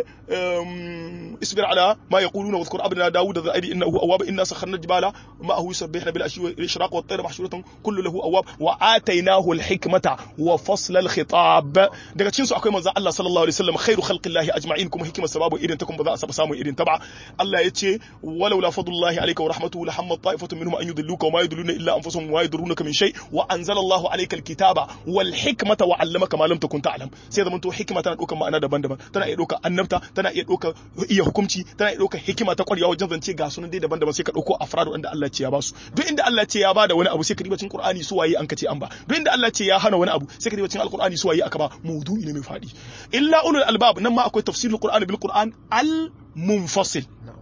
isbir ala ma yaquluna wadhkur abna Dawuda dha aidi innahu awwab inna sakharna jibala ma'ahu yusabbihuna bil ashi wal ishraq wat tayr mahshuratan kullu lahu awwab wa atainahu al hikmata wa fasl al khitab daga cikin su akwai manzo Allah sallallahu alaihi wasallam khairu khalqillahi ajma'in kuma hikimar sababu irin ta kuma ba za a samu irin ta ba Allah yace walau la fadlullahi alayka wa rahmatuhu la hammat ta'ifatun minhum an yudilluka wa ma yudilluna illa anfusuhum wa yadurrunaka min shay wa anzala Allahu alayka al kitaba wal hikmata wa 'allamaka ma lam takun ta'lam sai zaman to hikima tana ɗaukar ma'ana daban-daban tana iya ɗaukar annabta tana iya ɗaukar iya hukunci tana iya ɗaukar hikima ta ƙwarewa wajen zance ga sunan dai daban-daban sai ka ɗauko afradu inda Allah ce ya basu duk inda Allah ce ya bada wani abu sai ka riba cikin Qur'ani su waye an kace an ba duk inda Allah ce ya hana wani abu sai ka riba cikin Al-Qur'ani su waye aka ba maudu'i ne mai fadi illa ulul albab nan ma akwai tafsirul Qur'ani bil Qur'an al munfasil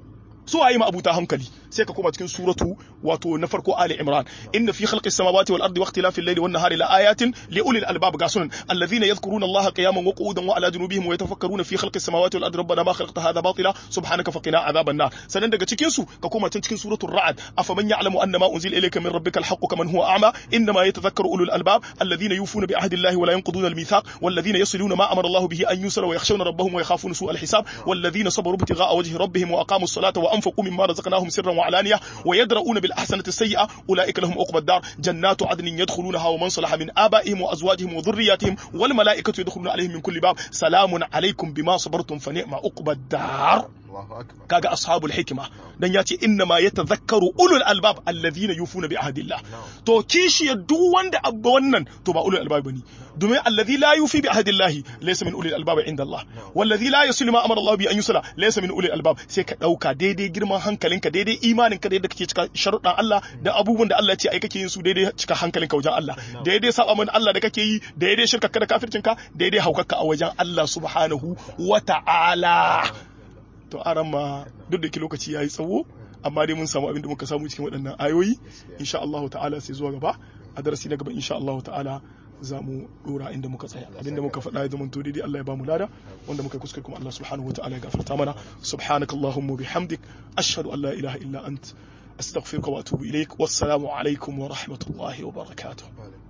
su waye ma abuta hankali sai ka koma cikin suratu wato na farko ali imran inna fi khalqis samawati wal ardi waqtilafil layli wan nahari la ayatin li ulil albab ga sunan alladhina yadhkuruna allaha qiyaman wa qu'udan wa ala junubihim wa yatafakkaruna fi khalqis samawati wal ardi rabbana ma khalaqta hadha batila subhanaka faqina adhaban nar sanan daga cikin su ka koma cikin suratul ra'd afaman ya'lamu anna ma unzila ilayka min rabbika alhaq kaman huwa a'ma inma yatadhakkaru ulul albab alladhina yufuna bi ahdi allahi wa la yanquduna almithaq والذين يصلون ما امر الله به ان يوصل ويخشون ربهم ويخافون سوء الحساب والذين صبروا ابتغاء وجه ربهم واقاموا الصلاه وانفقوا مما رزقناهم سرا وعلانيه ويدرؤون بالاحسنه السيئه اولئك لهم عقبى الدار جنات عدن يدخلونها ومن صلح من ابائهم وازواجهم وذرياتهم والملائكه يدخلون عليهم من كل باب سلام عليكم بما صبرتم فنعم عقبى الدار Allahu akbar kaga ashabul hikima dan ya ce inna ma yatadhakkaru ulul albab alladhina yufuna bi ahdillah to kishiya duk wanda abba wannan to ba ulul albab bane domin alladhi la yufi bi ahdillah laysa min ulul albab inda Allah walladhi la yusli ma amara Allah bi an yusla laysa min ulul albab sai ka dauka daidai girman hankalinka daidai imaninka da yadda kake cika sharuɗan Allah da abubuwan da Allah ya ce ai kake yin su daidai cika hankalinka wajen Allah daidai saba min Allah da kake yi daidai shirka da kafircinka daidai haukaka a wajen Allah subhanahu wa ta'ala to aran ma duk da ke lokaci yayi tsawo amma dai mun samu abin da muka samu cikin waɗannan ayoyi insha Allah ta'ala sai zuwa gaba a darasi na gaba insha Allah ta'ala za mu dora inda muka tsaya abinda muka faɗa ya zama to daidai Allah ya bamu lada wanda muka kuskure kuma Allah subhanahu wa ta'ala ya gafarta mana subhanakallahumma bihamdik ashhadu an la ilaha illa ant astaghfiruka wa atubu ilaik wassalamu alaikum wa rahmatullahi wa barakatuh